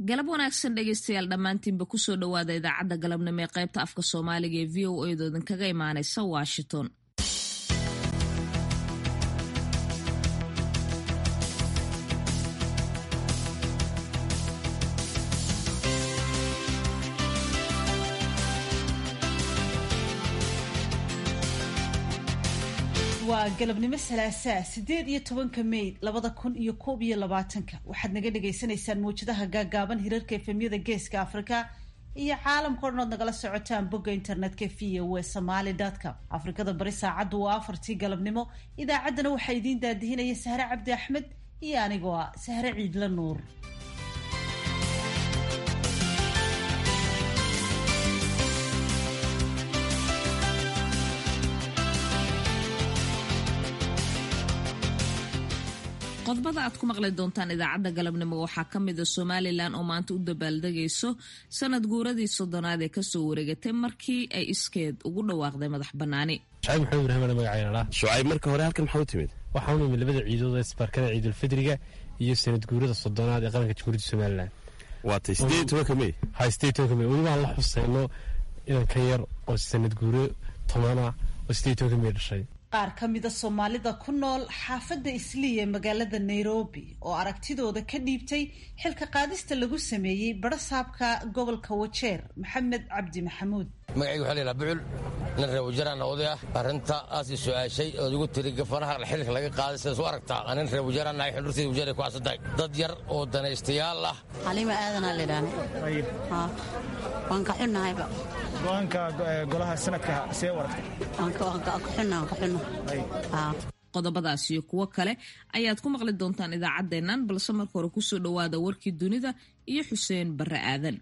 galab wanaagsan dhegeystayaal dhammaantiinba kusoo dhowaada idaacadda galabnimo ee qaybta afka soomaaliga ee v o a doodan kaga imaanaysa washington waa galabnimo salaasaa sideed iyo tobanka may labada kun iyo koob iyo labaatanka waxaad naga dhagaysanaysaan mawjadaha gaagaaban hirarka efemyada geeska afrika iyo caalamka o dhan ood nagala socotaan bogga internetka v o somaly com afrikada bari saacaddu waa afartii galabnimo idaacaddana waxaa idiin daadihinaya sahre cabdi axmed iyo anigoo ah sahre ciidla nuur qodobada aad ku maqli doontaan idaacadda galabnimo waxaa ka mid a somalilan oo maanta u dabaaldegayso sanad guuradii soddonaad ee kasoo wareegatay markii ay iskeed ugu dhawaaqday madax bannaani shucayb maxamed ibraahim magacayna shucayb marka hore halkan maxaa u timid waxaan u imid labada ciidood ee isbaarkada ciidulfidriga iyo sanad guurada soddonaad ee qaranka jamhuuriyadda somalilan waatay sideed tobanka may ha sideed tobanka may welibaan la xuseyno inan ka yar oo sanad guuro tobana oo sideed tobanka may dhashay qaar ka mida soomaalida ku nool xaafadda isliya ee magaalada nairobi oo aragtidooda ka dhiibtay xilka qaadista lagu sameeyey barasaabka gobolka wajeer maxamed cabdi maxamuud magacayga waxaa laydhaha bucul nin reer wajaraan oday ah arrinta aasi su-aashay ood igu tiri gafanaha xilka laga qaaday sidaas u aragtaa nin reer wajaraan nahay xundhurtayda wajeer ay ku aasantahay dad yar oo danaystayaal ah xaliima aadanaa laydhaane waan ka xunnahayba go-aanka golaha sanadka see u aragtay qodobadaas iyo kuwo kale ayaad ku maqli doontaan idaacaddeennan balse marka hore kusoo dhowaada warkii dunida iyo xuseen barre aadan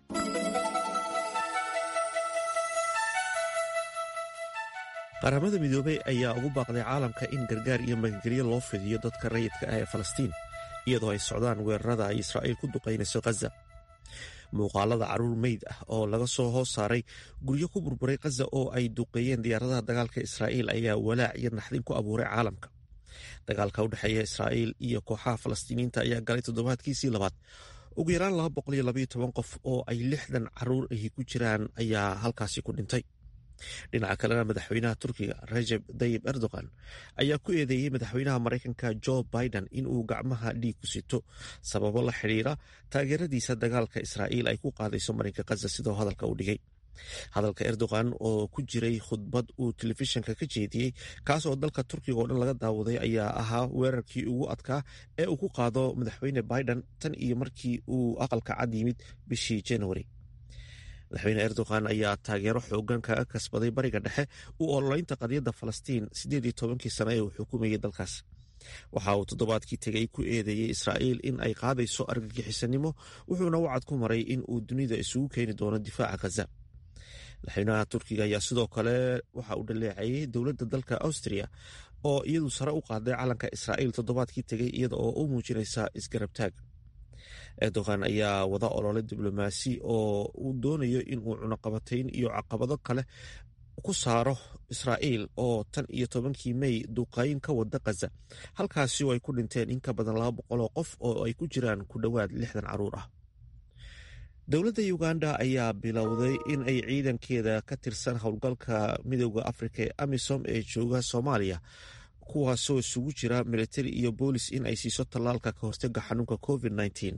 qaramada midoobey ayaa ugu baaqday caalamka in gargaar iyo magangelyo loo fidiyo dadka rayidka ah ee falastiin iyadoo ay socdaan weerarada ay israa'iil ku duqaynayso khaza muuqaalada carruur meyd ah oo laga soo hoos saaray guryo ku burburay khaza oo ay duqeeyeen diyaaradaha dagaalka israa'iil ayaa walaac iyo naxdin ku abuuray caalamka dagaalka u dhexeeya israa'iil iyo kooxaha falastiiniyiinta ayaa galay toddobaadkiisii labaad ugu yaraan laba boqol iyo labaiyo toban qof oo ay lixdan carruur ahi ku jiraan ayaa halkaasi ku dhintay dhinaca kalena madaxweynaha turkiga rajeb dayib erdogan ayaa ku eedeeyey madaxweynaha maraykanka jo biden in uu gacmaha dhiig ku sito sababo la xidhiira taageeradiisa dagaalka israa'iil ay ku qaadayso marinka khaza sidoo hadalka u dhigay hadalka erdogan oo ku jiray khudbad uu telefishinka ka jeediyey kaas oo dalka turkiga oo dhan laga daawaday ayaa ahaa weerarkii ugu adkaa ee uu ku qaado madaxweyne biden tan iyo markii uu aqalka cad yimid bishii januari madaxweyne erdogan ayaa taageero xoogan kaga kasbaday bariga dhexe u ololeynta qadiyadda falastiin siddeed iyo tobankii sane ee uu xukumayay dalkaas waxa uu toddobaadkii tegay ku eedeeyey israa'iil in ay qaadayso argagixisanimo wuxuuna wacad ku maray in uu dunida isugu keeni doono difaaca khaza madaxweynaha turkiga ayaa sidoo kale waxa uu dhaleecayey dowladda dalka austria oo iyadu sare u qaaday calanka israa'iil toddobaadkii tegay iyada oo u muujinaysa isgarabtaag erdogan ayaa wada olole diblomaasi oo uu doonayo inuu cunaqabatayn iyo caqabado kale ku saaro israa'iil oo tan iyo tobankii mey duqayn ka wada khaza halkaasi oo ay ku dhinteen in ka badan laba boqol oo qof oo ay ku jiraan ku dhowaad lixdan carruur ah dowladda uganda ayaa bilowday in ay ciidankeeda ka tirsan howlgalka midooda afrika ee amisom ee jooga soomaaliya kuwaasoo isugu jira militari iyo boolis in ay siiso tallaalka ka hortaga xanuunka covid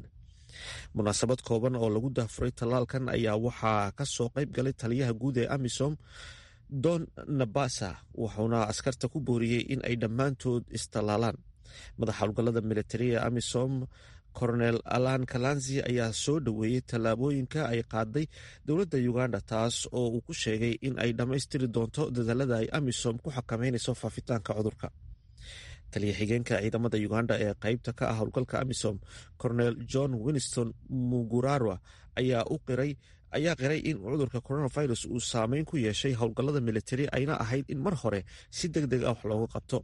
munaasabad kooban oo lagu daafuray tallaalkan ayaa waxaa ka soo qayb galay taliyaha guud ee amisom don nabasa wuxuuna askarta ku booriyey in ay dhammaantood istallaalaan madaxa howlgallada militari ee amisom coronel alan kalanzi ayaa soo dhoweeyey tallaabooyinka ay qaaday dowladda uganda taas oo uu ku sheegay in ay dhammaystiri doonto dadaalada ay amisom ku xakameynayso faafitaanka cudurka taliya xigeenka ciidamada uganda ee qeybta ka ah howlgalka amisom coronel john winston mugurarwa ayaa u qiray ayaa qiray in cudurka coronavirus uu saameyn ku yeeshay howlgallada militari ayna ahayd in mar hore si deg deg ah wax looga qabto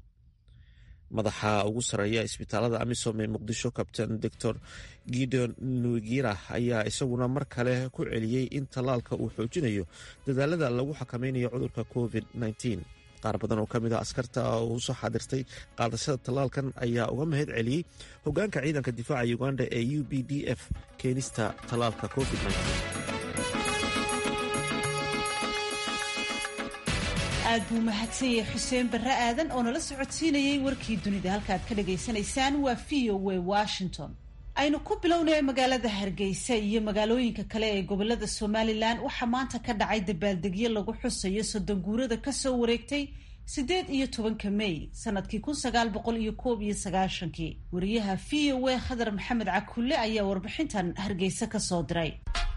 madaxa ugu sarreeya isbitaalada amisom ee muqdisho kabtain doctor gideon nugira ayaa isaguna mar kale ku celiyey in tallaalka uu xoojinayo dadaalada lagu xakameynayo cudurka covid qaar badan oo ka mid ah askarta oo usoo xaadirtay qaadashada tallaalkan ayaa uga mahad celiyey hogaanka ciidanka difaaca uganda ee u b d f keenista tallaalka covid aad buu mahadsan yahay xuseen barre aadan oo nala socodsiinayey warkii dunida halkaaad ka dhagaysanaysaan waa v o w washington aynu ku bilownay magaalada hargeysa iyo magaalooyinka kale ee gobolada somalilan waxaa maanta ka dhacay dabaaldegyo lagu xusayo soddon guurada kasoo wareegtay siddeed iyo tobanka mey sanadkii kun sagaal boqol iyo koob iyo sagaashankii wariyaha v o w khadar maxamed cakulle ayaa warbixintan hargeysa kasoo diray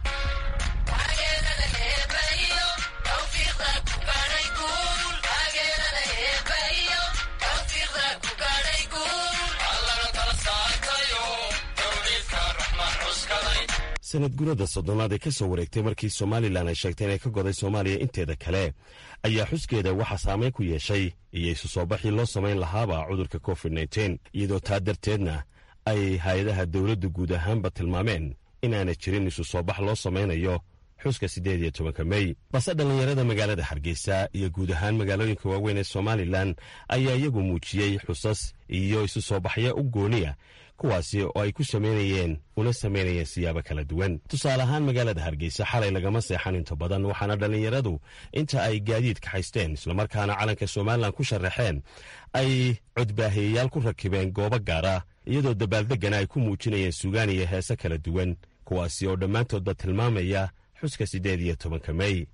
sanad gurada soddonaad ee ka soo wareegtay markii somalilan ay sheegtay inay ka goday soomaaliya inteeda kale ayaa xuskeeda waxaa saameyn ku yeeshay iyo isu soo baxii loo samayn lahaaba cudurka covid nteen iyadoo taa darteedna ay hay-adaha dowladdu guud ahaanba tilmaameen inaana jirin isu soo bax loo samaynayo xuska siddeed iyo tobanka mey balse dhallinyarada magaalada hargeysa iyo guud ahaan magaalooyinka waaweyn ee somalilan ayaa iyagu muujiyey xusas iyo isu soo baxyo u gooniya kuwaasi oo ay ku samaynayeen una samaynayeen siyaabo kala duwan tusaale ahaan magaalada hargeysa xalay lagama seexan inta badan waxaana dhallinyaradu inta ay gaadiid kaxaysteen islamarkaana calanka somalilan ku sharaxeen ay codbaahiyayaal ku rakibeen goobo gaara iyadoo dabaaldegana ay ku muujinayeen sugaan iyo heese kala duwan kuwaasi oo dhammaantoodba tilmaamaya xuska siddeed iyo tobanka mey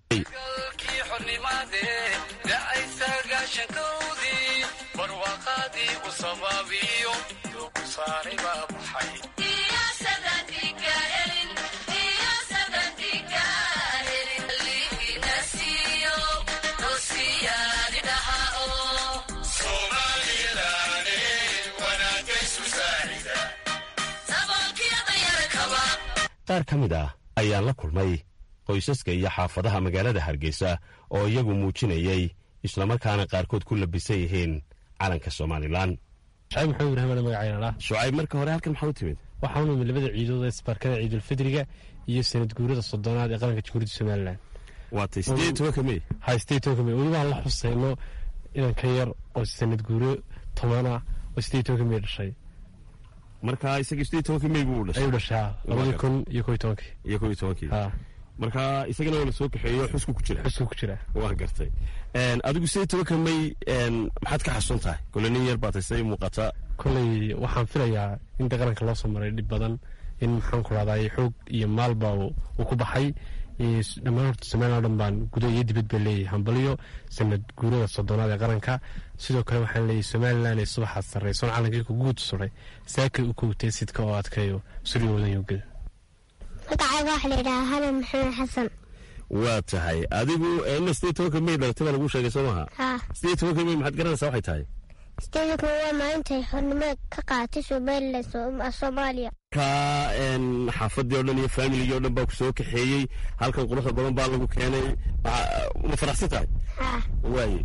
qaar ka mid ah ayaan la kulmay qoysaska iyo xaafadaha magaalada hargeysa oo iyagu muujinayey islamarkaana qaarkood ku labisan yihiin calanka somalilan shacib maxamed ibraahim ale magacaynala shucayb marka hore halkan maxaa u timid waxaa u nimid labada ciidood ee isbaarkada ciidulfidriga iyo sanad guurada soddonaad ee qaranka jamhuuriyadda somalilan waatay siddeed tobanka mey hay siddeed tobanka mey weli waan la xusayno inan ka yar oo sanad guuro tobana oo siddeed tobanka mey dhashay marka isagii siddeed tobanka mey buu dhashay ayuu dhashaa labadii kun iyo kow iyo tobankii iyo kow iyo tobankii ha marka isagana waa la soo kaxeeyo xusku ku jira xusku ku jira waa gartay adigu siddeed tobanka mey maxaad ka xasuun tahay kole nin yar baatay siday muuqata kolley waxaan filayaa in de qaranka loo soo maray dhib badan in maxaan ku rahday xoog iyo maalba uu ku baxay dhammaan horta somalilan o dhan baan gudo iyo dibad baa leeyahay hambaliyo sanad guurada soddonaad ee qaranka sidoo kale waxaan leeyahay somalilan ee subaxaad sarraysoon calankii ku guud suray saakay u kowtay sidka oo adkayo suryoodan yogada magacayga waxaa layidhahaa hanan maxamed xasan waa tahay adigu ina siddeed tobanka mey dhalatay baa lagu sheegay soo maha haa siddeed tobanka mey maxaad garanaysaa waxay tahay sideedanka waa maalintay xornimada ka qaadatay somalilan soomaaliya ka xaafadii o dhan iyo faamiligii o dhan baa ku soo kaxeeyey halkan quruxda badan baa lagu keenay ma faraxsan tahay haa waaye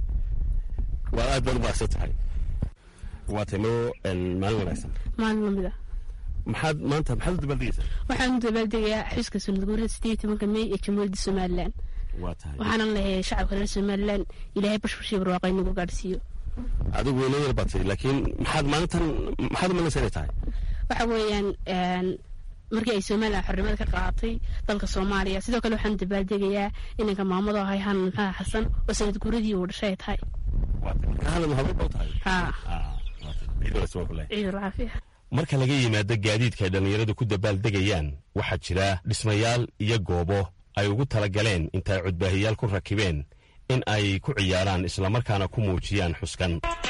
waa aad baad u faraxsan tahay waa tay noo maalin wanaagsan maalin lamid ah maxaad maanta maxaad u dabaaldegaysaa waxaan u dabaaldegayaa xuska sanad guurada sideed tobanka mey ee jamhuuriyadda somalilan waa tahay waxaanan leeyahay shacabka reer somalilan ilaahay bashbashii barwaaqo inagu gaadhsiiyo adigu weyna yar batay laakiin maxaad maalintan maxaad umalaysa inay tahay waxa weeyaan markii ay somalilan xornimada ka qaadatay dalka soomaaliya sidoo kale waxaan dabaaldegayaa inanka maamado ahay hanan maxaa xasan oo sanad guuradii uu dhashay ay tahay hanan habeen baa tahay haa ciidul ciidul caafiya marka laga yimaado gaadiidka ay dhallinyaradu ku dabaaldegayaan waxaa jira dhismayaal iyo goobo ay ugu talagaleen intaay codbaahiyaal ku rakibeen in ay ku ciyaaraan islamarkaana ku muujiyaan xuskan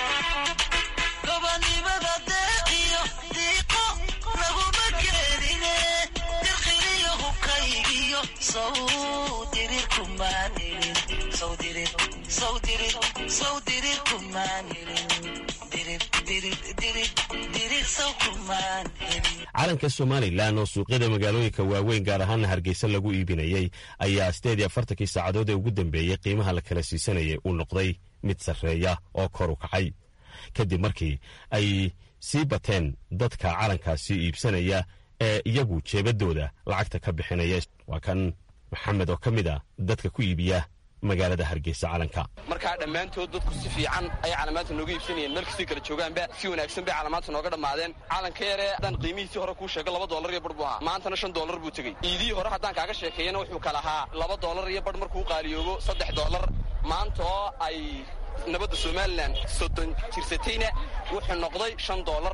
calanka somalilan oo suuqyada magaalooyinka waaweyn gaar ahaana hargeysa lagu iibinayey ayaa sideed iyo afartankii saacadood ee ugu dambeeyey qiimaha la kala siisanayay uu noqday mid sarreeya oo kor u kacay kadib markii ay sii bateen dadka calankaasi iibsanaya ee iyagu jeebadooda lacagta ka bixinaya waa kan maxamed oo ka mid a dadka ku iibiya magaalada hargeysa calanka markaa dhammaantood dadku si fiican ayay calaamaanta nooga iibsanayeen meel kastay kala joogaanba si wanaagsan bay calaamaanta nooga dhammaadeen calanka yaree haddaan qiimihiisii hore kuu sheego laba doolar iyo bar buu ahaa maantana shan doolar buu tegey iidihii hore haddaan kaaga sheekeeyana wuxuu kala ahaa laba doolar iyo bar markuu qaaliyoobo saddex doolar maanta oo ay nabadda somalilan soddon jirsatayna wuxuu noqday shan doolar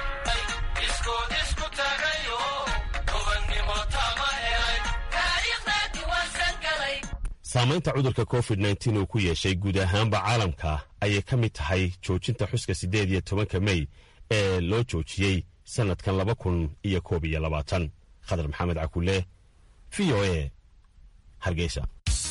saamaynta cudurka covid nteen uu ku yeeshay guud ahaanba caalamka ayay ka mid tahay joojinta xuska siddeed iyo tobanka mey ee loo joojiyey sannadkan laba kun iyo koob iyo labaatan khadar maxamed cakule v o a hargeysa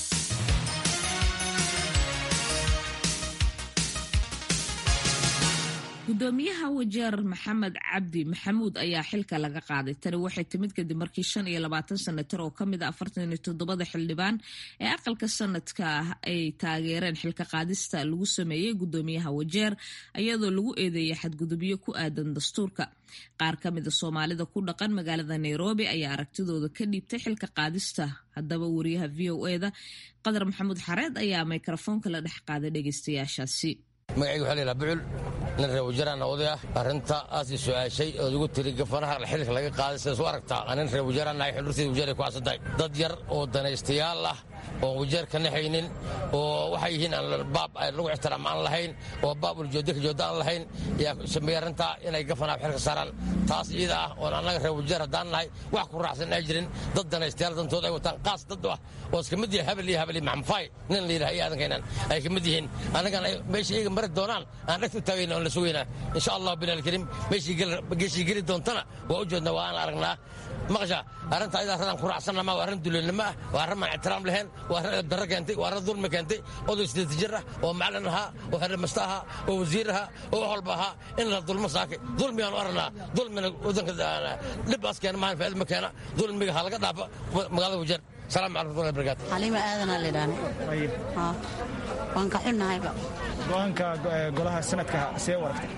gudoomiyaha wajeer maxamed cabdi maxamuud ayaa xilka laga qaaday tani waxay timid kadib markii shan iyo labaatan sanatar oo kamid a afartan iyo toddobada xildhibaan ee aqalka sanadka ah ay taageereen xilka qaadista lagu sameeyey gudoomiyaha wajeer iyadoo lagu eedeeyay xadgudubyo ku aadan dastuurka qaar ka mida soomaalida ku dhaqan magaalada nairobi ayaa aragtidooda ka dhiibtay xilka qaadista haddaba wariyaha v o eda qadar maxamuud xareed ayaa mikrofoonka la dhex qaaday dhegeystayaashaasi magacayga waxaa laydhaha bucul nin reer wajaraan oday ah arrinta aas i su-aashay ood igu tiri gafanaha xilka laga qaaday sidaas u aragtaa nin reer wajaraan nahay xundhurteeda wajeeray ku casantahay dad yar oo danaystayaal ah oon wajeer ka naxaynin oo waxay yihiin aan baab lagu ixtiraam aan lahayn oo baab uljoodda ka joodda aan lahayn yaa sameeyey arrintaa inay gafanaha xilka saaraan taas iyada ah oon annaga reer wajeer haddaan nahay wax ku raacsan ay jirin dad danaystayaal dantood ay wataan qaas dad ah oo iska mid yahay habel iyo habel iyo maxamfaay nin la yidhaha iyo aadankaynaan ay ka mid yihiin annagana meesha iyaga mari doonaan aan dhagta u taagayna oon la sugaynaa insha allah bin alkariim meeshii geli doontana waa u jeedna waa aan aragnaa maqasha arrinta ayadaa radaan ku raacsanama waa arrin duleelnimo ah waa arrin maan ixtiraam lahayn waa arrin darro keentay waa arrin dulmi keentay oday sideed jir ah oo macalin ahaa oo xerrimasta ahaa oo wasiir ahaa oo wax walba ahaa in la dulmo saakay dulmigaan u aragnaa dulmina wadanka dhibaas keena maahan faaid ma keena dulmiga ha laga dhaafa magaalada wajeer salaam calaykum warahmatullahi wabarakatu xaliima aadanaa lidhaane waan ka xunnahayba go-aanka golaha sanadka see u aragtay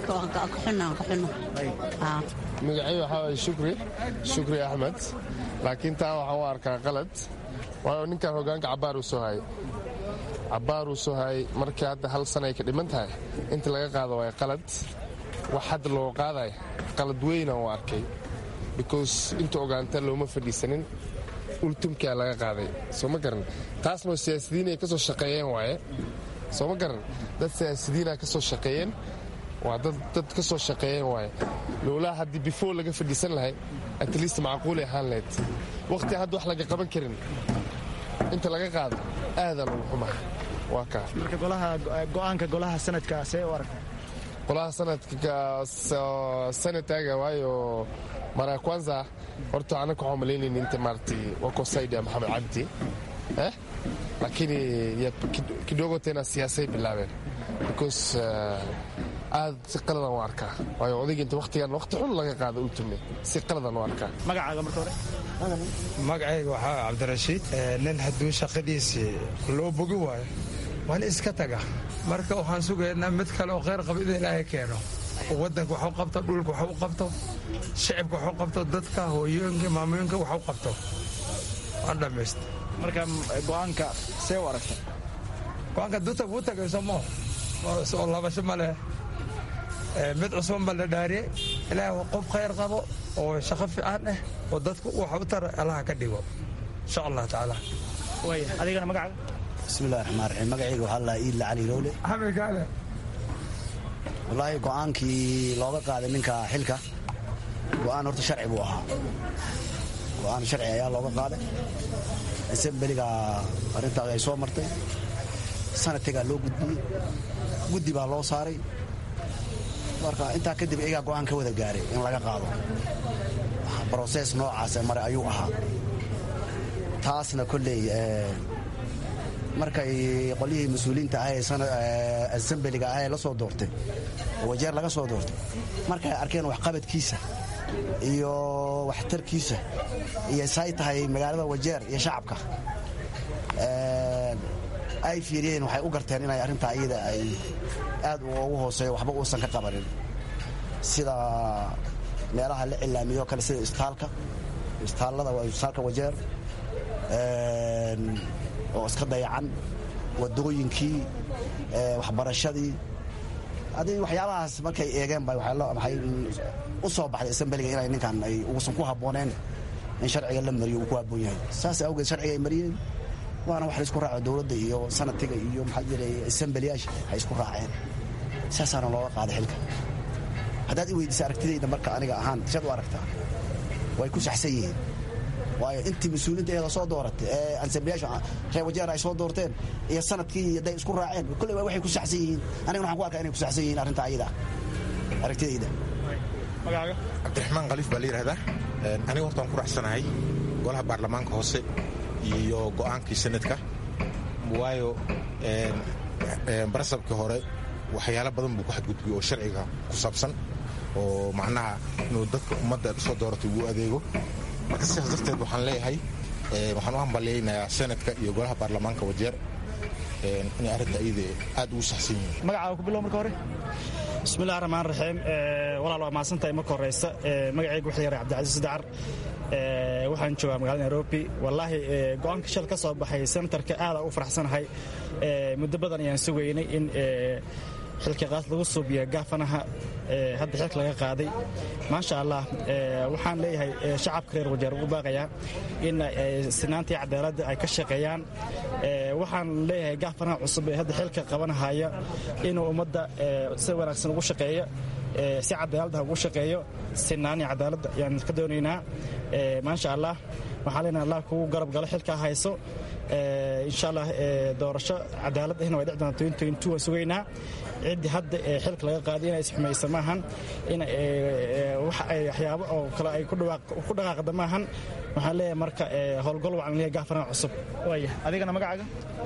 magacay waxaa waye shukri shukri axmed laakiin taa waxaan u arkaa qalad waayo ninkan hogaanka cabbaar uu soo hayay cabbaar uu soo hayay markii hadda hal sana ay ka dhiman tahay inta laga qaado waa qalad wax hadda loo qaadaya qalad weynaan u arkay because inta ogaanta looma fadhiisanin ultumkaa laga qaaday soo ma garan taasna siyaasidiin ay ka soo shaqeeyeen waaye soo ma garan dad siyaasidiina ka soo shaqeeyeen waa dad ka soo shaqeeyeen waaye lowlaa haddii before laga fadhiisan lahay at least macquulay ahaan lahayd wakhti hadda wax laga qaban karin inta laga qaado aadan ugu xumaha waa kaa marka golaha go-aanka golaha sanadka see u aragta golaha sanadka sanataga waayo mara kwanza horta anaka waxaan malaynayna inta maaragtay wako saida maxamed cabdi eh lakini kidogo tena siyaasay bilaabeen because aad si qaladan u arkaa waayo odayga inta waktigan wakti xun laga qaada ultume si qaladan u arkaa magacaaga marka hore magacayga waxaa cabdirashiid nin hadduu shaqadiisii loo bogi waayo waan iska taga marka waxaan sugaynaa mid kale oo kheyr qaba in ilaahay keeno wadanka wax u qabto dhulka wax u qabto shicibka wax u qabto dadka hooyooyinka maamooyinka wax u qabto waan dhammaysta marka go-aanka see u aragta go-aanka duta wuu tagayso mo soo labasho ma leh mid cusban ba la dhaariyey ilaahay qof khayr qabo oo shaqo fiican ah oo dadku wax u tara allaha ka dhigo insha allah tacaala waaya adigana magacaaga bismillahi raxmaan raxiim magacayga waxaa la iidla cali rowle xamilkaale wallaahi go'aankii looga qaaday ninka xilka go'aan horta sharci buu ahaa go'aan sharci ayaa looga qaaday asembeliga arrintaas ay soo martay sanadkagaa loo gudbiyey guddi baa loo saaray marka intaa kadib iyagaa go'aan ka wada gaaray in laga qaado broses noocaase mare ayuu ahaa taasna kolley markay qolyihii mas-uuliyiinta ah ee asembeliga ah ee la soo doortay oo wajeer laga soo doortay markay arkeen waxqabadkiisa iyo waxtarkiisa iyo say tahay magaalada wajeer iyo shacabka ay fiiriyeen waxay u garteen inay arrintaa iyada ay aad ugu hooseeyo waxba uusan ka qabanin sida meelaha la cilaamiyo kale sida istaalka istaallada waa istaalka wajeer oo iska dayacan wadooyinkii waxbarashadii adi waxyaabahaas markay eegeen ba waxay u soo baxday asambeliga inay ninkan ay uusan ku habbooneen in sharciga la mariyo uu ku habboon yahay saas awgeed sharciga ay mariyeen waana wax la isku raaco dowladda iyo sanadkiga iyo maxaa jiray asambeliyaasha ay isku raaceen saasaana looga qaaday xilka haddaad i weydiisa aragtidayda marka aniga ahaan shaad u aragtaa way ku saxsan yihiin waayo intii mas-uuliinta eeda soo dooratay ee ansambiyaasha reer wajeer ay soo doorteen iyo sanadkii hadday isku raaceen kolley waa waxay ku saxsan yihiin anigana waxaan ku arkaa inay ku saxsan yihiin arrinta ayada aragtidayda magacaaga cabdiraxmaan khaliif baa la yidhahdaa aniga horta waan ku raacsanahay golaha baarlamaanka hoose iyo go'aankii sanadka waayo barasabkii hore waxyaalo badan buu ku xadgudbiyey oo sharciga ku saabsan oo macnaha inuu dadka ummadda soo dooratay ugu adeego marka sidaas darteed waxaan leeyahay waxaan u hambalyaynayaa senadka iyo golaha baarlamaanka wajeer inay arrinta iyada aad ugu saxsan yihiin magacaaga ku bilow marka hore bismillahi raxmaan raxiim walaal waa mahadsantahay marka horeysa magacayga waxaa yaray cabdicasiis dacar waxaan joogaa magaalada nairobi wallaahi go-aanka shal ka soo baxay senatarka aada u faraxsanahay muddo badan ayaan sugaynay in xilka qaas lagu suubiya gaafanaha hadda xilka laga qaaday maasha allah waxaan leeyahay shacabka reer wajeer ugu baaqayaa in sinaantii cadaaladda ay ka shaqeeyaan waxaan leeyahay gaafanaha cusub ee hadda xilka qabanahaya inuu ummadda si wanaagsan ugu shaqeeyo si cadaaladda ugu shaqeeyo sinaanii cadaaladda ayaan ka doonaynaa maasha allah waxaan leenahay allah kugu garab galo xilkaa hayso insha allah doorasho cadaalad ahna way dhici doontaa waan sugaynaa ciddii hadda xilka laga qaaday inay isxumaysa maahan in waxyaabo oo kale ay ku dhaqaaqda maahan waxaan leeyahay marka howlgol wacan leeyahay gaafanaha cusub waaya adigana magacaaga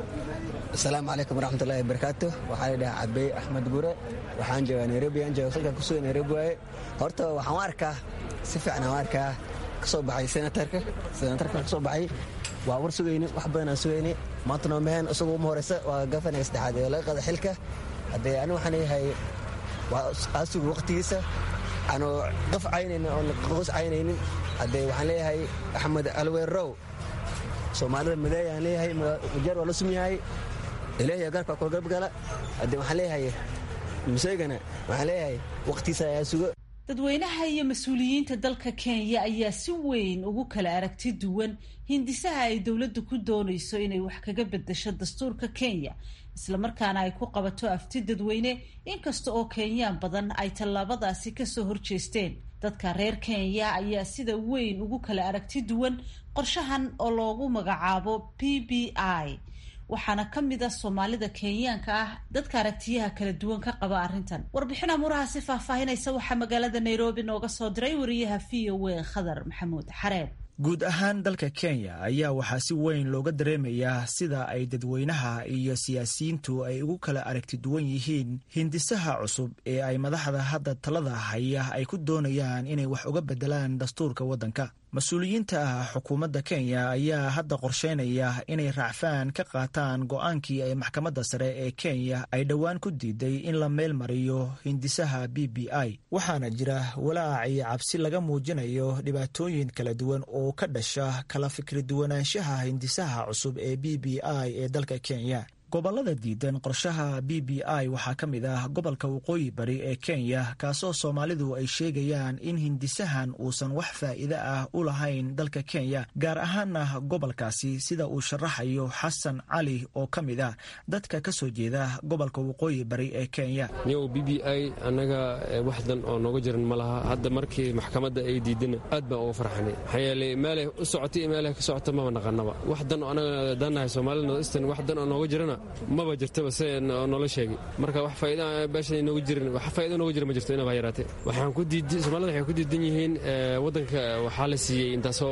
asalaamu calaykum waraxmatullahi wabarakaatu waxaa la dhahaa cabey axmed gure waxaan joogaa nairobi aan jooga halkan kusuga nairobi waaye horta waxaan u arkaa si fiican aan arkaa ka soo baxay senatarka senatarka ka soo baxay waa war sugayni wax badan aan sugayni maantana mehen isagoo uma horeysa waa gafanaga saddexaad ee laga qaada xilka haddee ani waxaan leeyahay waa aasuga waqtigiisa aanu qaf caynaynin oon qos caynaynin haddee waxaan leeyahay axmed alweerow soomaalida madeey aan leeyahay wajeer waa la sum yahay ilaahiya garka kula garab gala haddee waxaan leeyahay museegana waxaan leeyahay waqtigiisa ayaa sugo dadweynaha iyo mas-uuliyiinta dalka kenya ayaa si weyn ugu kala aragti duwan hindisaha ay dowladdu ku doonayso inay wax kaga bedesho dastuurka kenya islamarkaana ay ku qabato afti dadweyne inkasta oo kenyaan badan ay tallaabadaasi kasoo horjeesteen dadka reer kenya ayaa sida weyn ugu kala aragti duwan qorshahan oo loogu magacaabo p b i waxaana ka mid a soomaalida kenyaanka ah dadka aragtiyaha kala duwan ka qaba arrintan warbixin amuuraha si faahfaahinaysa waxaa magaalada nairobi nooga soo diray wariyaha v o a khadar maxamuud xareeb guud ahaan dalka kenya ayaa waxaa si weyn looga dareemayaa sida ay dadweynaha iyo siyaasiyiintu ay ugu kala aragti duwan yihiin hindisaha cusub ee ay madaxda hadda talada haya ay ku doonayaan inay wax uga bedelaan dastuurka waddanka mas-uuliyiinta ah xukuumadda kenya ayaa hadda qorsheynaya inay raacfaan ka qaataan go-aankii ay maxkamadda sare ee kenya ay dhowaan ku diiday in la meel mariyo hindisaha b b i waxaana jira walaac iyo cabsi laga muujinayo dhibaatooyin kala duwan oo ka dhasha kala fikri duwanaanshaha hindisaha cusub ee b b i ee dalka kenya gobollada diidan qorshaha b b i waxaa ka mid ah gobolka waqooyi bari ee kenya kaasoo soomaalidu ay sheegayaan in hindisahan uusan wax faa'iide ah u lahayn dalka kenya gaar ahaana gobolkaasi sida uu sharaxayo xasan cali oo ka mid ah dadka ka soo jeeda gobolka waqooyi bari ee kenya niyow b b i annaga waxdan oo nooga jiran ma laha hadda markii maxkamadda ay diidana aad baan uga farxanay maxaa yeelay meelay u socotay iyo meelay ka socota maba naqanaba waxdan oo annaga dannahay soomaalida northeastern waxdan oo nooga jirana maba jirtaba se noola sheegay marka wax faa'iida beesha nooga jirin wax faa'iida nooga jira ma jirto inaba yaraatee waxaan ku diidan soomaalida waxay ku diidan yihiin waddanka waxaa la siiyey intaasoo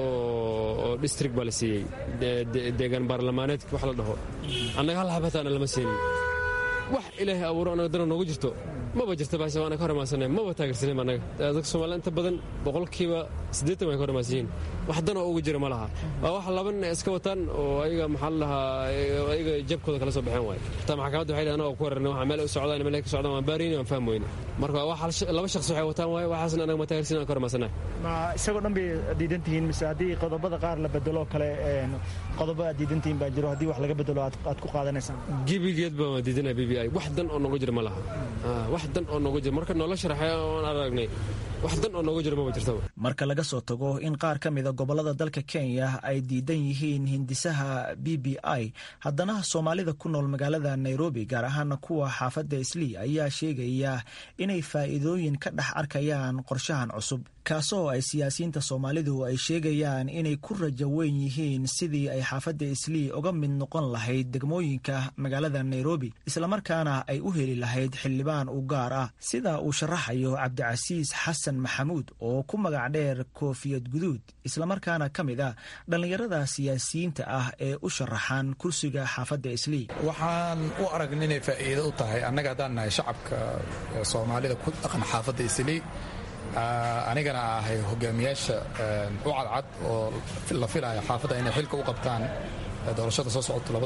oo district baa la siiyey deegaan baarlamaaneedka wax la dhaho annaga hal hab hataana lama siinin wax ilaahay abuuro annaga dana noogu jirto maba jirta bahasha waana ka hormaansanay maba taageersanin annaga dadka soomaaliya inta badan boqolkiiba siddeetan way ka hormaansan yihiin wax dan oo ugu jira ma laha waa wax laba nin iska wataan oo ayaga maxaa la dhahaa ayaga jabkooda kala soo baxeen waaye xitaa maxkamadda waxay dhahan oo ku wararnay waxa meel u socdaan meel ka socdaan waan baarayni waan fahmi weyne marka wax laba shakhsi waxay wataan waaye waxaasna anaga ma taageersanin aan ka hormaansanay ma isagoo dhan bay diidan tihiin mise haddii qodobada qaar la bedelo kale qodobo aad diidan tihiin baa jiro haddii wax laga bedelo aad ku qaadanaysaan gebigeed baan waa diidanaya b b i wax dan oo nooga jira ma laha wax dan oo nooga jira marka noola sharaxay oon aragnay wax dan oo nooga jira maba jirtaba marka laga soo tago in qaar ka mida gobollada dalka kenya ay diidan yihiin hindisaha b b i haddana soomaalida ku nool magaalada nairobi gaar ahaana kuwa xaafadda islii ayaa sheegaya inay faa'iidooyin ka dhex arkayaan qorshahan cusub kaasoo ay siyaasiyiinta soomaalidu ay sheegayaan inay ku rajo weyn yihiin sidii ay xaafadda islii uga mid noqon lahayd degmooyinka magaalada nairobi islamarkaana ay u heli lahayd xildhibaan u gaar ah sida uu sharaxayo cabdicasiis xasan maxamuud oo ku magac dheer koofiyad guduud islamarkaana ka mid ah dhallinyarada siyaasiyiinta ah ee u sharaxan kursiga xaafadda islii waxaan u aragna inay faa'iido u tahay annaga haddaan nahay shacabka soomaalida ku dhaqan xaafadda islii anigana ahay hogaamiyaasha u cadcad oo la filaya xaafadda inay xilka u qabtaan doorashada soo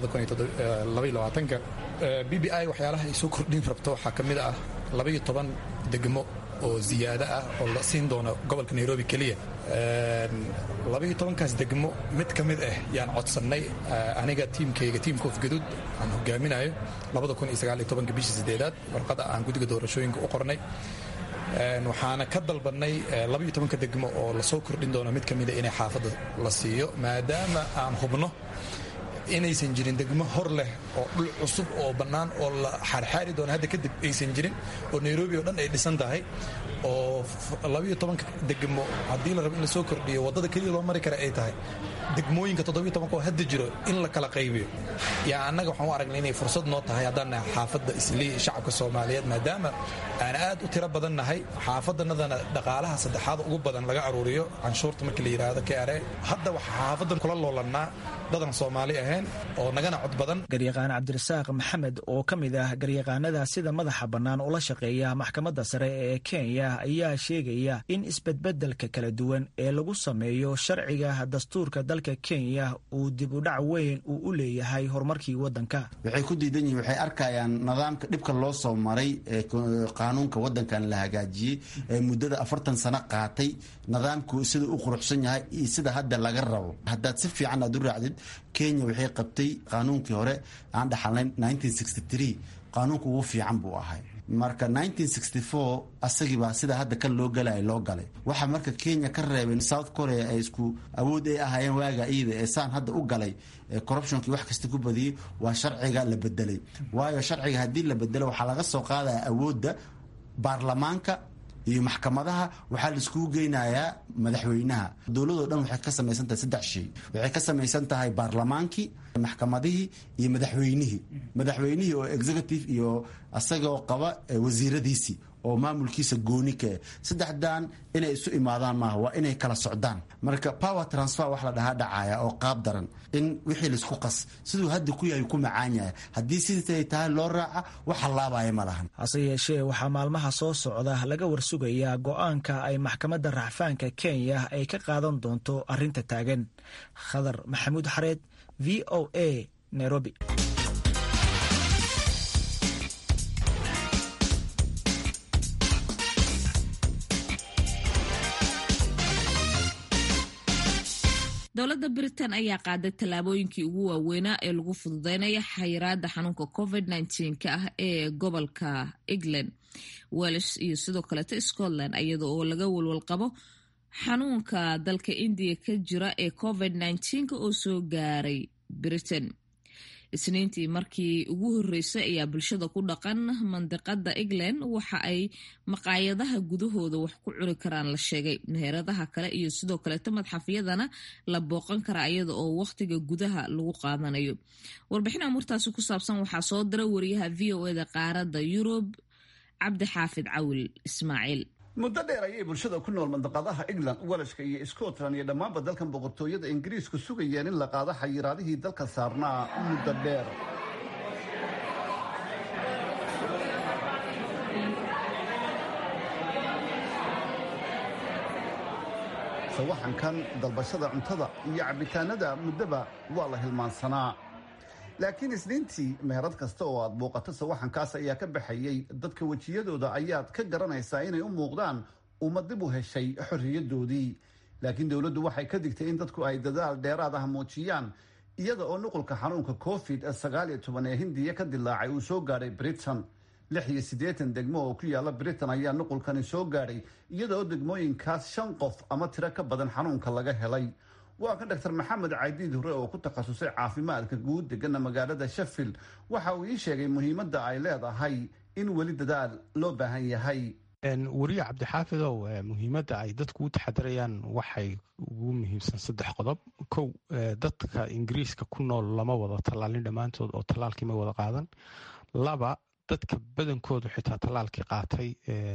socota ka b b i waxyaalaha ay soo kordhin rabto waxaa ka mid ah labaiyo toban degmo oo ziyaado ah oo la siin doono gobolka nairobi keliya labaiyo tobankaas degmo mid ka mid ah yaan codsannay aniga tiimkayga tiim koof gaduud aan hogaaminayo bishii sideedaad warqada aan guddiga doorashooyinka u qornay waxaana ka dalbannay labaiyo tobanka degmo oo lasoo kordhin doono mid ka mida inay xaafadda la siiyo maadaama aan hubno inaysan jirin degmo hor leh oo dhul cusub oo bannaan oo la xaarxaari doono hadda kadib aysan jirin oo nairobi oo dhan ay dhisan tahay oo labaiyo tobanka degmo haddii la rabo in la soo kordhiyo waddada keliya loo mari kara ay tahay degmooyinka toddobiyo tobanka oo hadda jiro in la kala qaybiyo yaa annaga waxaan u aragnay inay fursad noo tahay haddaan nahay xaafadda islii shacabka soomaaliyeed maadaama aan aad u tiro badan nahay xaafaddanadana dhaqaalaha saddexaad ugu badan laga aruuriyo canshuurta markii la yidhaahdo kare hadda waxaa xaafaddan kula loolannaa dadan soomaali ahayn oo nagana cod badan garyaqaan cabdirasaaq maxamed oo ka mid ah garyaqaanada sida madaxa bannaan ula shaqeeya maxkamadda sare ee kenya ayaa sheegaya in isbedbedelka kala duwan ee lagu sameeyo sharciga dastuurka dalka kenya uu dib u dhac weyn uu u leeyahay horumarkii waddanka waxay ku diidan yihiin waxay arkayaan nidaamka dhibka loo soo maray ee qaanuunka waddankan la hagaajiyey ee muddada afartan sano qaatay nidaamku sida u quruxsan yahay iyo sida hadda laga rabo haddaad si fiican aad u raacdid kenya waxay qabtay qaanuunkii hore aan dhaxalnayn qaanuunku ugu fiican buu ahay marka asagiibaa sida hadda kan loo galay loo galay waxa marka kenya ka reebeen south korea ay isku awood ay ahaayeen waaga iyada ee saan hadda u galay corruptionkii wax kasta ku badiyey waa sharciga la bedelay waayo sharciga haddii la bedelo waxaa laga soo qaadaya awoodda baarlamaanka iyo maxkamadaha waxaa la iskugu geynayaa madaxweynaha dowladoo dhan waxay ka samaysan tahay saddex shay waxay ka samaysan tahay baarlamaankii maxkamadihii iyo madaxweynihii madaxweynihii oo executive iyo asagoo qaba wasiiradiisii oo maamulkiisa gooni kae saddexdan inay isu imaadaan maaha waa inay kala socdaan marka power transfer wax la dhahaa dhacaya oo qaab daran in wixii laisku qas siduu hadda ku yahay ku macaan yahay haddii siday tahay loo raaca wax hallaabaya ma lahan hase yeeshee waxaa maalmaha soo socda laga warsugayaa go-aanka ay maxkamadda racfaanka kenya ay ka qaadan doonto arrinta taagan khadar maxamuud xareed v o a nairobi dowladda britain ayaa qaaday tallaabooyinkii ugu waaweynaa ee lagu fududeynaya xayiraada xanuunka covid ka ah ee gobolka england wels iyo sidoo kaleeto scotland iyada oo laga walwal qabo xanuunka dalka indiya ka jira ee covid oo soo gaaray britain isniintii markii ugu horreysay ayaa bulshada ku dhaqan mandiqada england waxa ay maqaayadaha gudahooda wax ku cuni karaan la sheegay meheradaha kale iyo sidoo kaleeto madxafyadana la booqan karaa iyada oo wakhtiga gudaha lagu qaadanayo warbixin amuurtaasi ku saabsan waxaa soo dira wariyaha v o eda qaaradda yurub cabdi xaafid cawil ismaaciil muddo dheer ayay bulshada ku nool mandaqadaha england welashka iyo scotland iyo dhammaanba dalkan boqortooyada ingiriisku sugayeen in la qaado xayiraadihii dalka saarnaa muddo dheer sawaxankan dalbashada cuntada iyo cabbitaanada muddaba waa la hilmaansanaa laakiin isniintii meherad kasta oo aad muuqato sawaxankaas ayaa ka baxayey dadka wejiyadooda ayaad ka garanaysaa inay u muuqdaan uma dib u heshay xorriyadoodii laakiin dowladdu waxay ka digtay in dadku ay dadaal dheeraad ah muujiyaan iyada oo nuqulka xanuunka covid sagaal iyo toban ee hindiya ka dilaacay uu soo gaadhay britain lix iyo siddeetan degmo oo ku yaala britain ayaa nuqulkani soo gaadhay iyada oo degmooyinkaas shan qof ama tiro ka badan xanuunka laga helay waa kan doctor maxamed caydiid hore oo ku takhasusay caafimaadka guud degana magaalada sheffield waxa uu ii sheegay muhiimadda ay leedahay in weli dadaal loo baahan yahay weriye cabdixaafidow muhiimadda ay dadku u taxadirayaan waxay ugu muhiimsan saddex qodob kow dadka ingiriiska ku nool lama wada tallaalin dhammaantood oo tallaalkii ma wada qaadan laba dadka badankoodu xitaa tallaalkii qaatay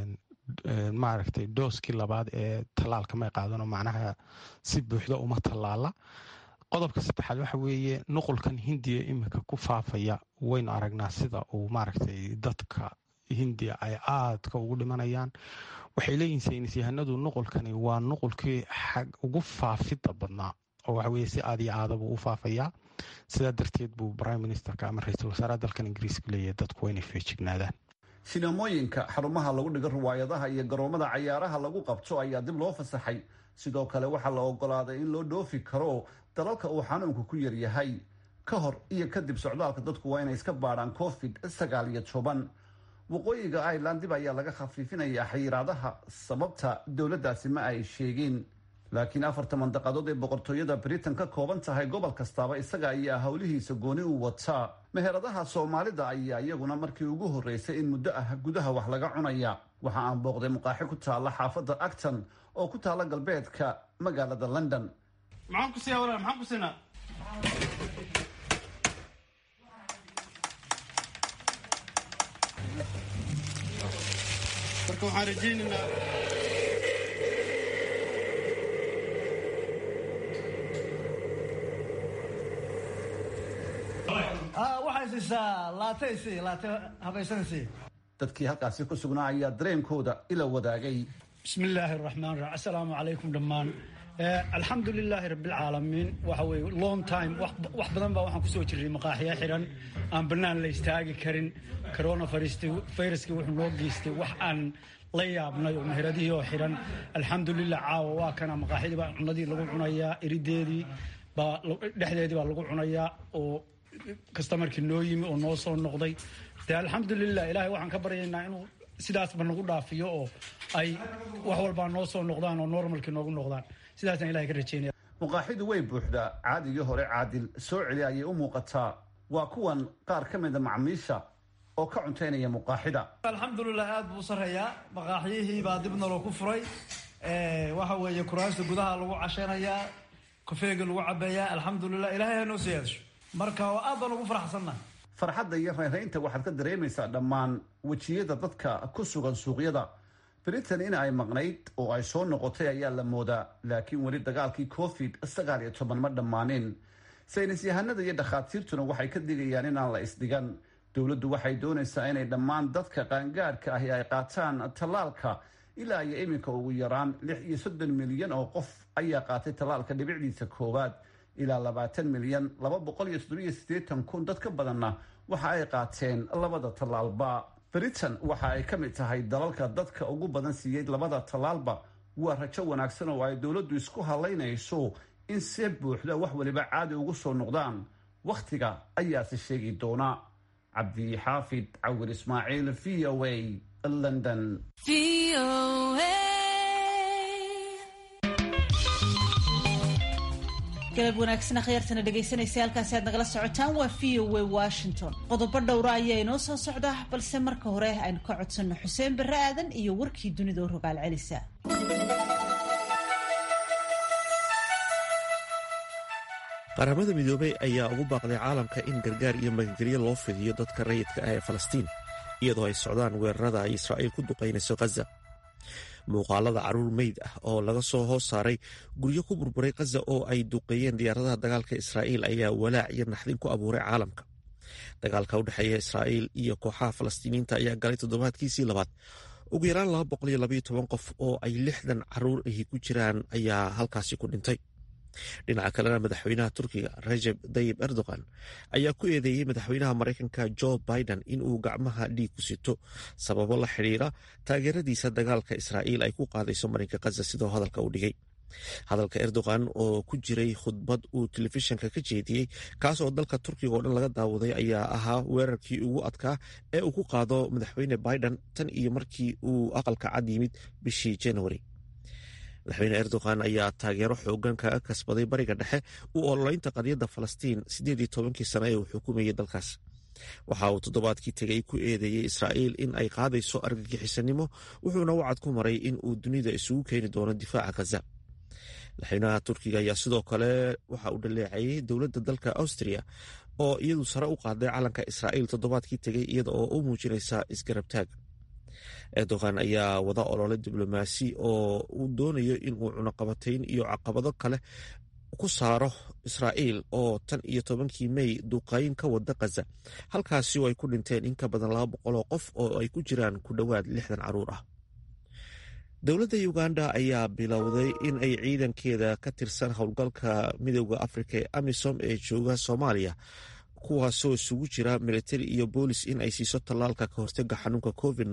maaragtay dooskii labaad ee tallaalka may qaadanoo macnaha si buuxda uma tallaala qodobka saddexaad waxa weeye nuqulkan hindiya iminka ku faafaya waynu aragnaa sida uu maaragtay dadka hindiya ay aadka ugu dhimanayaan waxay leeyihin saynis yahanadu nuqulkani waa nuqulkii xag ugu faafidda badnaa oo waxa weye si aad iyo aadabuu u faafayaa sidaa darteed buu prime ministerka ama ra-iisul wasaaraha dalkan ingiriiska leeyahay dadku waa inay feejignaadaan sinamooyinka xarumaha lagu dhigo riwaayadaha iyo garoomada cayaaraha lagu qabto ayaa dib loo fasaxay sidoo kale waxaa la ogolaaday in loo dhoofi karo dalalka uu xanuunku ku yaryahay ka hor iyo kadib socdaalka dadku waa inay iska baadhaan covid sagaal iyo toban waqooyiga ireland dib ayaa laga khafiifinayaa xayiraadaha sababta dowladdaasi ma ay sheegin laakiin afarta mandaqadood ee boqortooyada britain ka kooban tahay gobol kastaaba isaga ayaa howlihiisa gooni u wataa meheradaha soomaalida ayaa iyaguna markii ugu horreysay in muddo ah gudaha wax laga cunaya waxa aan booqday muqaaxi ku taalla xaafadda acton oo ku taalla galbeedka magaalada london marka waxaan rajaynaynaa waxay siisaa laataysi laate habaysanaysi dadkii halkaasi ku sugnaa ayaa dareenkooda ila wadaagay bismi illaahi araxmaan raxiim assalaamu calaykum dhammaan alxamdu lilaahi rabbilcaalamiin waxa weye long time wax badan baa waxaan kusoo jirray maqaaxiya xiran aan bannaan la istaagi karin corona viruskii wuxuu noo geystay wax aan la yaabnay oo meheradihii oo xiran alxamdulilah caawa waa kana maqaaxidii baa cunadii lagu cunayaa erideedii baa dhexdeedii baa lagu cunayaa oo kastamarkii noo yimi oo noo soo noqday de alxamdulilah ilaahay waxaan ka baryaynaa inuu sidaasba nagu dhaafiyo oo ay wax walbaa noo soo noqdaan oo normalkii noogu noqdaan sidaasaan ilahay ka rajeynaya muqaaxidu way buuxdaa caadigii hore caadil soo celi ayay u muuqataa waa kuwan qaar ka mida macmiisha oo ka cuntaynaya muqaaxida alxamdulilah aad buu u sarreeyaa maqaaxyihii baa dib naloo ku furay waxa weeye kuraasta gudaha lagu cashanayaa kofeega lagu cabeeyaa alxamdulilah ilahay ha noo sii yeesho marka aad baan ugu faraxsannahay farxadda iyo reeraynta waxaad ka dareemaysaa dhammaan wejiyada dadka ku sugan suuqyada britain in ay maqnayd oo ay soo noqotay ayaa la moodaa laakiin weli dagaalkii covid sagaal iyo toban ma dhammaanin saynis yahanada iyo dhakhaatiirtuna waxay ka digayaan inaan la isdhigan dowladdu waxay doonaysaa inay dhammaan dadka qaangaadhka ahi ay qaataan tallaalka ilaa iyo iminka ugu yaraan lix iyo soddon milyan oo qof ayaa qaatay tallaalka dhibicdiisa koowaad ilaa labaatan milyan laba boqol iyo soddoniyo siddeetan kun dad ka badanna waxa ay qaateen labada tallaalba britain waxa ay ka mid tahay dalalka dadka ugu badan siiyey labada tallaalba waa rajo wanaagsan oo ay dowladdu isku halaynayso in see buuxda wax waliba caadi ugu soo noqdaan wakhtiga ayaase sheegi doona cabdixaafid cawir ismaaciil v o a london galab wanaagsan akhyaartana dhegaysanaysa halkaasi aad nagala socotaan waa v o a washington qodobo dhowra ayaa inoo soo socda balse marka hore aynu ka codsanno xuseen barre aadan iyo warkii dunida oo rogaal celisa qaramada midoobey ayaa ugu baaqday caalamka in gargaar iyo magangelyo loo fidiyo dadka rayidka ah ee falastiin iyadoo ay socdaan weerarada ay israa'iil ku duqaynayso khaza muuqaalada caruur meyd ah oo laga soo hoos saaray guryo ku burburay khaza oo ay duqeeyeen diyaaradaha dagaalka israa'iil ayaa walaac iyo naxdin ku abuuray caalamka dagaalka u dhexeeya israa'iil iyo kooxaha falastiiniyiinta ayaa galay toddobaadkiisii labaad ugu yaraan qof oo ay lixdan caruur ahi ku jiraan ayaa halkaasi ku dhintay dhinaca kalena madaxweynaha turkiga rajeb tayib erdogan ayaa ku eedeeyey madaxweynaha maraykanka jo biden in uu gacmaha dhiig ku sito sababo la xidhiira taageeradiisa dagaalka israa'iil ay ku qaadayso marinka khaza sidoo hadalka u dhigay hadalka erdogan oo ku jiray khudbad uu telefishinka ka jeediyey kaas oo dalka turkiga oo dhan laga daawaday ayaa ahaa weerarkii ugu adkaa ee uu ku qaado madaxweyne biden tan iyo markii uu aqalka cad yimid bishii januari madaxweyne erdogan ayaa taageero xoogan kaga kasbaday bariga dhexe u ololeynta qadiyadda falastiin siddeed iyo tobankii sane ee uu xukumayay dalkaas waxa uu toddobaadkii tegey ku eedeeyey israa'iil in ay qaadayso argagixisanimo wuxuuna wacad ku maray in uu dunida isugu keeni doono difaaca khaza madaxweynaha turkiga ayaa sidoo kale waxa uu dhaleecayey dowladda dalka austria oo iyadu sare u qaaday calanka israa'iil toddobaadkii tegey iyada oo u muujinaysa isgarabtaag erdogan ayaa wada olole diblomaasi oo uu doonayo inuu cunaqabatayn iyo caqabado kale ku saaro israa'iil oo tan iyo tobankii mey duqayn ka wada khaza halkaasi oo ay ku dhinteen in ka badan laba boqol oo qof oo ay ku jiraan ku dhowaad lixdan caruur ah dowladda uganda ayaa bilowday in ay ciidankeeda ka tirsan howlgalka midooda afrika ee amisom ee jooga soomaaliya kuwaasoo isugu jira militari iyo boolis in ay siiso tallaalka ka hortaga xanuunka covid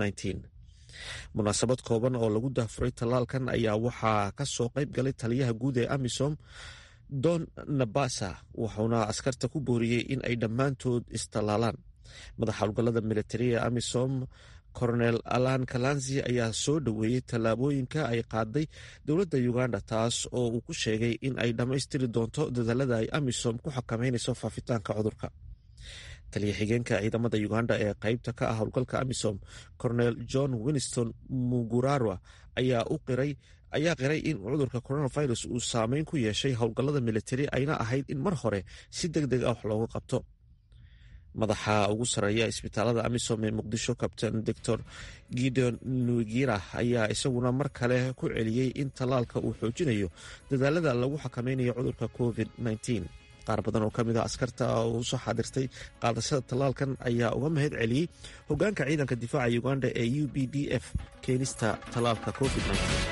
munaasabad kooban oo lagu daafuray tallaalkan ayaa waxaa ka soo qayb galay taliyaha guud ee amisom don nabasa wuxuuna askarta ku booriyey in ay dhammaantood istallaalaan madaxa howlgallada militari ee amisom coronel alan kalanzi ayaa soo dhoweeyey tallaabooyinka ay qaaday dowladda uganda taas oo uu ku sheegay in ay dhammaystiri doonto dadaalada ay amisom ku xakameynayso faafitaanka cudurka taliya xigeenka ciidamada uganda ee qeybta ka ah howlgalka amisom coronel john winston mugurarwa ayaa u qiray ayaa qiray in cudurka coronavirus uu saameyn ku yeeshay howlgallada militari ayna ahayd in mar hore si deg deg ah wax looga qabto madaxa ugu sareeya isbitaalada amisom ee muqdisho kabtain doctor gideon nugira ayaa isaguna mar kale ku celiyey in tallaalka uu xoojinayo dadaalada lagu xakameynayo cudurka covid qaar badan oo ka mid a askarta uu soo xaadirtay qaadashada tallaalkan ayaa uga mahad celiyey hogaanka ciidanka difaaca uganda ee u b d f keenista tallaalka covid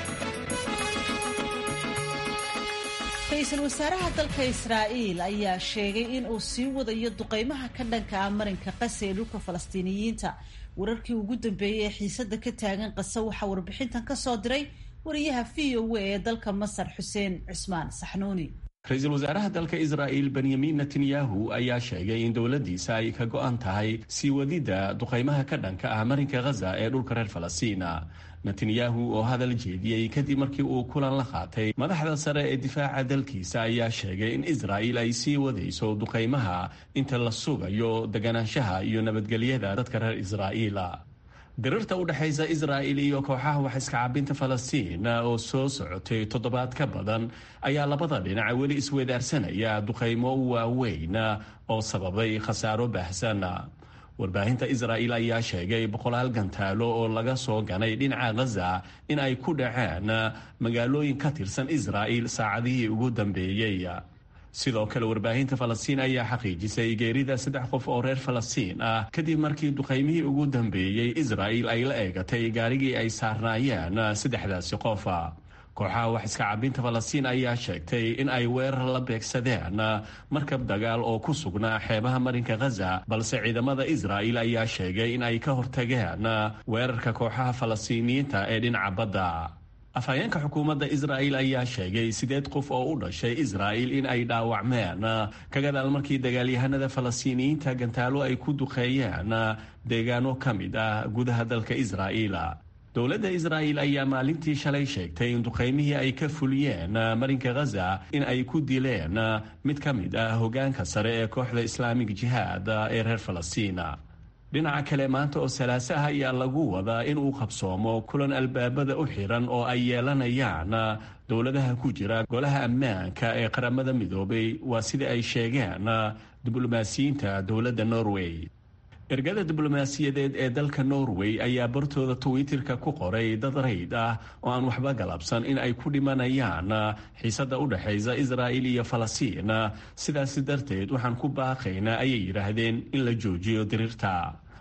ra-iisul wasaaraha dalka israa'iil ayaa sheegay in uu sii wadayo duqeymaha ka dhanka ah marinka qasa ee dhulka falastiiniyiinta wararkii ugu dambeeyey ee xiisada ka taagan qasa waxaa warbixintan ka soo diray wariyaha v o a ee dalka masar xuseen cismaan saxnuuni ra-iisul wasaaraha dalka israa'il benyamin netanyahu ayaa sheegay in dowladdiisa ay ka go-an tahay sii wadidda duqaymaha ka dhanka ah marinka khaza ee dhulka reer falastiina netanyahu oo hadal jeediyey kadib markii uu kulan la qaatay madaxda sare ee difaaca dalkiisa ayaa sheegay in israa'il ay sii wadayso duqaymaha inta la sugayo deganaanshaha iyo nabadgelyada dadka reer israa'iila dirirta u dhexaysa israa'il iyo kooxaha wax iska cabinta falastiin oo soo socotay toddobaad ka badan ayaa labada dhinac weli isweedaarsanaya duqaymo waaweyn oo sababay khasaaro baahsan warbaahinta israa'il ayaa sheegay boqolaal gantaalo oo laga soo ganay dhinaca khaza in ay ku dhaceen magaalooyin ka tirsan israa'il saacadihii ugu dambeeyey sidoo kale warbaahinta falastiin ayaa xaqiijisay geerida saddex qof oo reer falastiin ah kadib markii duqaymihii ugu dambeeyey israa'il ay la eegatay gaarigii ay saarnaayeen saddexdaasi qof kooxaha wax iska cabinta falastiin ayaa sheegtay in ay weerar la beegsadeen markab dagaal oo ku sugnaa xeebaha marinka khaza balse ciidamada israa'il ayaa sheegay in ay ka hortageen weerarka kooxaha falastiiniyiinta ee dhinaca badda afhayeenka xukuumadda israa'il ayaa sheegay sideed qof oo u dhashay israa'il in ay dhaawacmeen ka gadaal markii dagaalyahanada falastiiniyiinta gantaalo ay ku duqeeyeen deegaano ka mid ah gudaha dalka israa'iil dowladda israa'il ayaa maalintii shalay sheegtay in duqaymihii ay ka fuliyeen marinka khaza in ay ku dileen mid ka mid ah hogaanka sare ee kooxda islaamig jihaad ee reer falastiina dhinaca kale maanta oo salaaso ah ayaa lagu wadaa in uu qabsoomo kulan albaabada u xiran oo ay yeelanayaan dowladaha ku jira golaha ammaanka ee qaramada midoobay waa sida ay sheegeen diblomaasiyiinta dowladda norway ergada diblomaasiyadeed ee dalka norway ayaa bartooda twitterka ku qoray dad rayd ah oo aan waxba galabsan in ay ku dhimanayaan xiisada u dhexaysa israa'il iyo falastiin sidaasi darteed waxaan ku baaqaynaa ayay yidhaahdeen in la joojiyo diriirta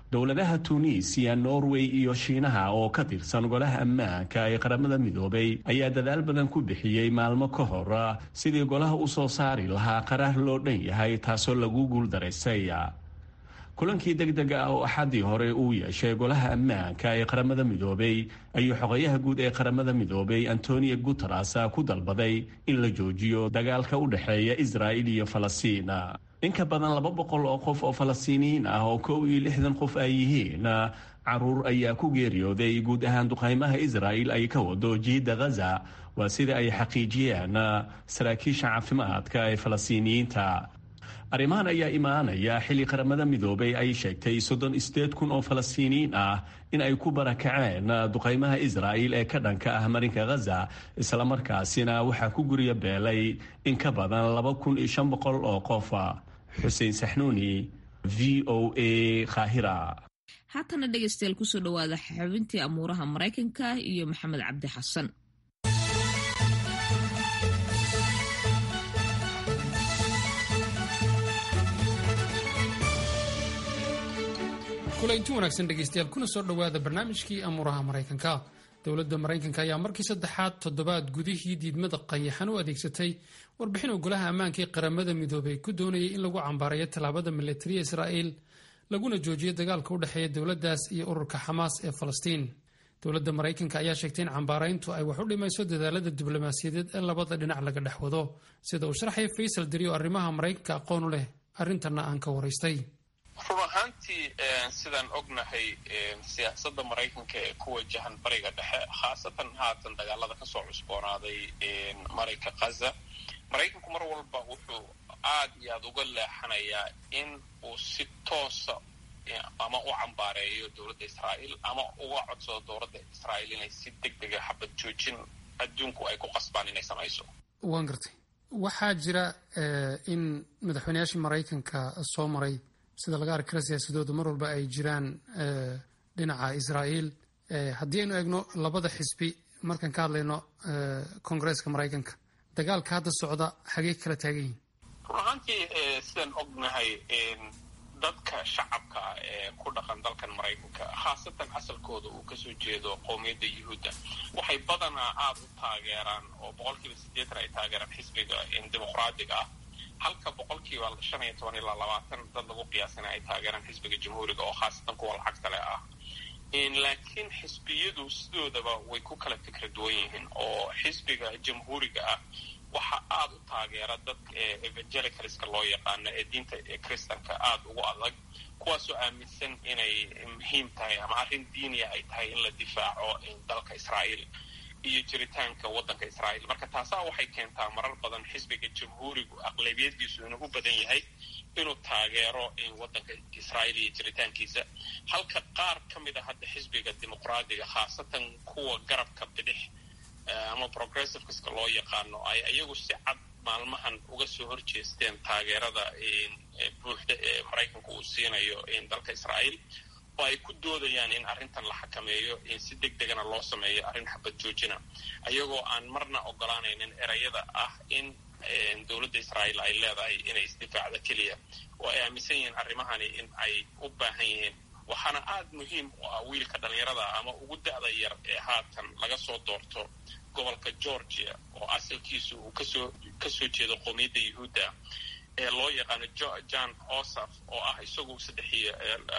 dowladaha tuuniisiya norway iyo shiinaha oo ka tirsan golaha ammaanka ee qaramada midoobay ayaa dadaal badan ku bixiyey maalmo ka hor sidii golaha u soo saari lahaa qaraar loo dhan yahay taasoo lagu guuldaraysay kulankii degdega ah oo axadii hore uu yeeshay golaha ammaanka ee qaramada midoobay ayuu xogayaha guud ee qaramada midoobay antonio guteres ku dalbaday in la joojiyo dagaalka u dhexeeya israa'il iyo falastiin in ka badan laba boqol oo qof oo falastiiniyiin ah oo kow iyo lixdan qof ay yihiin caruur ayaa ku geeriyooday guud ahaan duqaymaha israa'il ay ka wado jiidda ghaza waa sida ay xaqiijiyeen saraakiisha caafimaadka ee falastiiniyiinta arrimahan ayaa imaanaya xilli qaramada midoobay ay sheegtay soddon sideed kun oo falastiiniyiin ah in ay ku barakaceen duqaymaha israa'il ee ka dhanka ah marinka ghaza islamarkaasina waxaa ku gurya beelay in ka badan laba kun iyo shan boqol oo qof xuseen saxnuuni v o a khahira haatana dhegaystayaal kusoo dhawaada xubintii amuuraha maraykanka iyo maxamed cabdi xasan kulanti wanaagsan dhegaystayaal kuna soo dhowaada barnaamijkii amuuraha maraykanka dowladda maraykanka ayaa markii saddexaad toddobaad gudihii diidmada qayaxan u adeegsatay warbixin oo golaha ammaanka ee qaramada midoobay ku doonayay in lagu cambaarayo tallaabada milatariya israa'iil laguna joojiyo dagaalka u dhexeeya dowladdaas iyo ururka xamaas ee falastiin dowladda maraykanka ayaa sheegtay in cambaarayntu ay wax u dhimayso dadaalada diblomaasiyadeed ee labada dhinac laga dhex wado sida uu sharxaya faysal deri oo arrimaha maraykanka aqoon u leh arrintanna aan ka waraystay run ahaantii sidaan ognahay siyaasadda maraykanka ee ku wajahan bariga dhexe khaasatan haatan dagaalada kasoo cusboonaaday marinka khaza maraykanku mar walba wuxuu aad iyo aad uga leexanayaa in uu si toosa ama u cambaareeyo dowladda israa'iil ama uga codsado dowladda israa'iil inay si deg dega xabad joojin adduunku ay ku qasbaan inay samayso waan gartay waxaa jira in madaxweynayaashii maraykanka soo maray sida laga arki kara siyaasadooda mar walba ay jiraan dhinaca israa'iil haddii aynu eegno labada xisbi markaan ka hadlayno koongareeska maraykanka dagaalka hadda socda xagee kala taagan yihin run ahaantii sidaan ognahay dadka shacabka ah ee ku dhaqan dalkan maraykanka khaasatan asalkooda uu kasoo jeedo qowmiyadda yuhuudda waxay badanaa aada u taageeraan oo boqolkiiba siddeetan ay taageeraan xisbiga dimuqraadiga ah halka boqolkiiba shan iyo toban ilaa labaatan dad lagu qiyaasana ay taageeraan xisbiga jamhuuriga oo khaasatan kuwa lacagta leh ah laakiin xisbiyadu sidoodaba way ku kala fikra duwan yihiin oo xisbiga jamhuuriga ah waxa aada u taageera dadka evangelicalska loo yaqaano ee diinta kristanka aada ugu adag kuwaasoo aaminsan inay muhiim tahay ama arrin diiniya ay tahay in la difaaco dalka israa'iil iyo jiritaanka waddanka israa'iil marka taasaa waxay keentaa marar badan xisbiga jamhuurigu aqlabiyadiisu inuu u badan yahay inuu taageero waddanka israa'iil iyo jiritaankiisa halka qaar ka mid a hadda xisbiga dimuqraadiga khaasatan kuwa garabka bidix ama progressiveska loo yaqaano ay iyagu si cad maalmahan uga soo horjeesteen taageerada buuxda ee maraykanka uu siinayo dalka israa'iil oo ay ku doodayaan in arrintan la xakameeyo si deg degana loo sameeyo arrin xabad joojina ayagoo aan marna ogolaanaynin erayada ah in dowladda israa'iil ay leedahay inay isdifaacda keliya oo ay aaminsan yihiin arrimahani in ay u baahan yihiin waxaana aada muhiim u ah wiilka dhallinyarada ama ugu da'da yar ee haatan laga soo doorto gobolka georgia oo asalkiisu uu kasoo kasoo jeedo qowmiyadda yuhuudda ee loo yaqaano john osaf oo ah isagu saddex iyo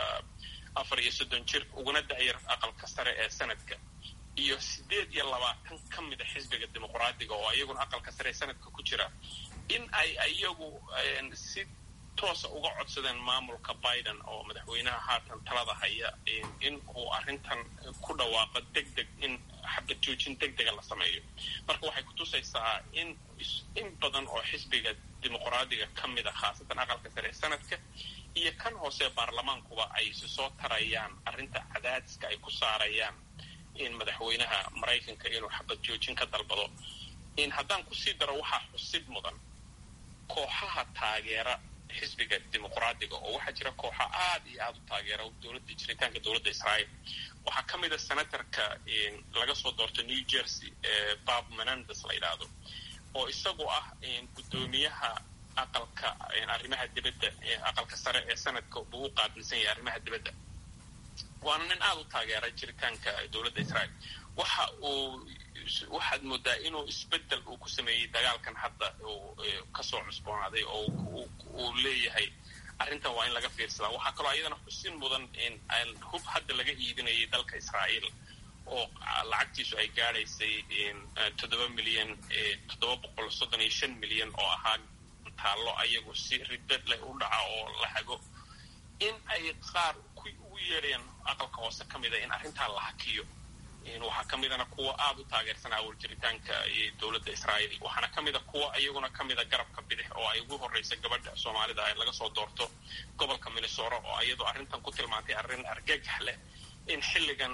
afar iyo soddon jir uguna da'yar aqalka sare ee sanadka iyo siddeed iyo labaatan ka mid a xisbiga dimuqraadiga oo iyaguna aqalka sare ee sanadka ku jira in ay iyagu si toosa uga codsadeen maamulka biden oo madaxweynaha haatan talada haya in uu arrintan ku dhawaaqo deg deg in xabad joojin deg dega la sameeyo marka waxay kutusaysaa in in badan oo xisbiga dimuqraadiga ka mid a khaasatan aqalka sare ee sanadka iyo kan hoose baarlamaankuba ay si soo tarayaan arrinta cadaadiska ay ku saarayaan in madaxweynaha maraykanka inuu xabad joojin ka dalbado in haddaan kusii daro waxaa xusid mudan kooxaha taageera xisbiga dimuqraadiga oo waxaa jira kooxa aada iyo aada u taageera dowladda jiritaanka dowladda israa'iil waxaa ka mid a senatorka laga soo doorto new jersey ee bob menandes la yidhaahdo oo isagu ah guddoomiyaha aqalka arrimaha dibadda aqalka sare ee sanadka buu u qaabilsan yahay arrimaha dibadda waana nin aada u taageera jiritaanka dowladda israa'iil waxa uu waxaad moodaa inuu isbedel uu ku sameeyey dagaalkan hadda uu kasoo cusboonaaday oo uu leeyahay arrintan waa in laga fiirsadaa waxaa kaloo ayadana xusin mudan in hub hadda laga iibinayay dalka israa'iil oo lacagtiisu ay gaadhaysay toddoba milyan toddoba boqol soddon iyo shan milyan oo ahaa taallo ayagu si ribad leh u dhaca oo la hago in ay qaar ugu yeedheen aqalka hoose ka mida in arrintaa la hakiyo waxaa ka midana kuwa aada u taageersan awal jiritaanka dowladda israa'iil waxaana ka mida kuwa iyaguna ka mida garabka bidix oo ay ugu horreysa gabadha soomaalida ay laga soo doorto gobolka minnesora oo iyadoo arrintan ku tilmaantay arrin argagax leh in xilligan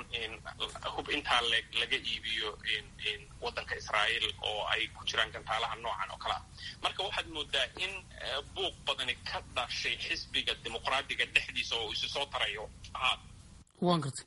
hub intaa leeg laga iibiyo waddanka israa'iil oo ay ku jiraan gantaalaha noocan oo kale ah marka waxaad moodaa in buuq badani ka dhashay xisbiga dimuqraadiga dhexdiisa oo isu soo tarayo waan gartay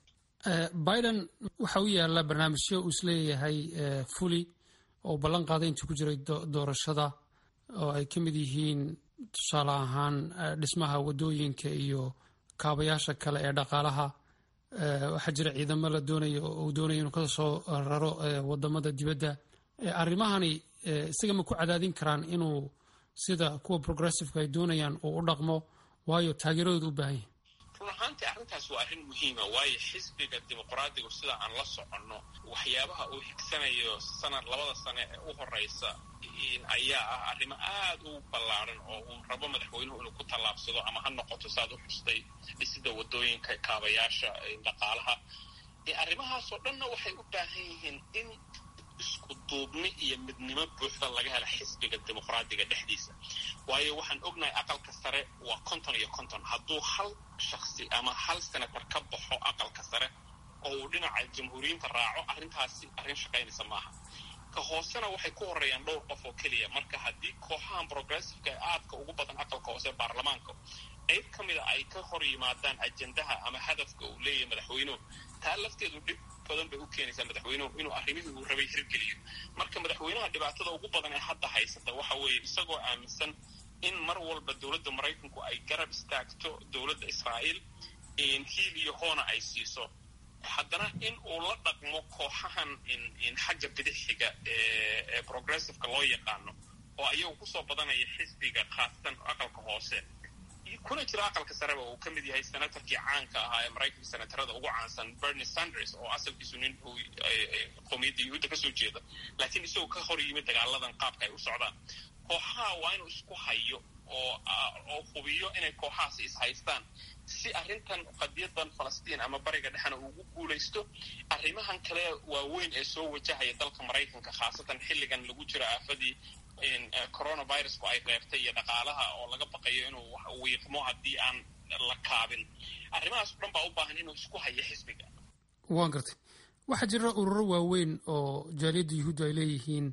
biden waxa u yaalla barnaamijyo uu isleeyahay fuli oo ballan qaaday intii ku jiray doorashada oo ay ka mid yihiin tusaale ahaan dhismaha waddooyinka iyo kaabayaasha kale ee dhaqaalaha waxaa jira ciidamo la doonayo uu doonaya inuu ka soo raro wadamada dibadda arrimahani isaga ma ku cadaadin karaan inuu sida kuwa progressiveka ay doonayaan uu u dhaqmo waayo taageeradooda u baahan yahay run ahaantii arrintaas waa arrin muhiima waayo xisbiga dimuqraadigu sida aan la soconno waxyaabaha uu xigsanayo sanad labada sane ee u horeysa ayaa ah arrimo aad u ballaaran oo uu rabo madaxweynuhu inuu ku tallaabsado ama ha noqoto saad u xustay dhisida waddooyinka kaabayaasha dhaqaalaha arrimahaasoo dhanna waxay u baahan yihiin in isku duubni iyo midnimo buuxda laga hela xisbiga dimuqraadiga dhexdiisa waayo waxaan ognahay aqalka sare waa konton iyo konton hadduu hal shaksi ama hal senator ka baxo aqalka sare oo uu dhinaca jamhuuriyiinta raaco arrintaasi arrin shaqaynaysa maaha ka hoosena waxay ku horeeyaan dhowr qof oo keliya marka haddii kooxahan progressiveka ee aadka ugu badan aqalka hoose baarlamaanka qayb ka mida ay ka hor yimaadaan ajendaha ama hadafka uu leeyahay madaxweynuhu taa lafteedu dhib badan bay u keenaysaa madaxweynuhu inuu arrimihii uu rabay hirgeliyo marka madaxweynaha dhibaatada ugu badan ee hadda haysata waxa weeye isagoo aaminsan in mar walba dowladda maraykanku ay garab istaagto dowladda israa'iil hiil iyo hoona ay siiso haddana in uu la dhaqmo kooxahan xagga bidixiga ee progressiveka loo yaqaano oo ayagu kusoo badanaya xisbiga khaasatan aqalka hoose kuna jira aqalka sareba uu ka mid yahay senatorkii caanka ahaa ee maraykanka senatarada ugu caansan bernie sanders oo asalkiisu nin uu qowmiyadda yuhuudda kasoo jeeda laakiin isagoo ka hor yimid dagaaladan qaabka ay u socdaan kooxaha waa inuu isku hayo oo oo hubiyo inay kooxahaasi ishaystaan si arrintan qadiyadan falastiin ama bariga dhexena ugu guulaysto arrimahan kale waaweyn ee soo wajahaya dalka maraykanka khaasatan xilligan lagu jiro aafadii coronavirusku ay reebtay iyo dhaqaalaha oo laga baqayo inuu wiiqmo haddii aan la kaabin arrimahaas o dhan baa u baahan inuu isku hayo xisbiga waan gartay waxaa jira ururo waaweyn oo jaaliyadda yuhuuddu ay leeyihiin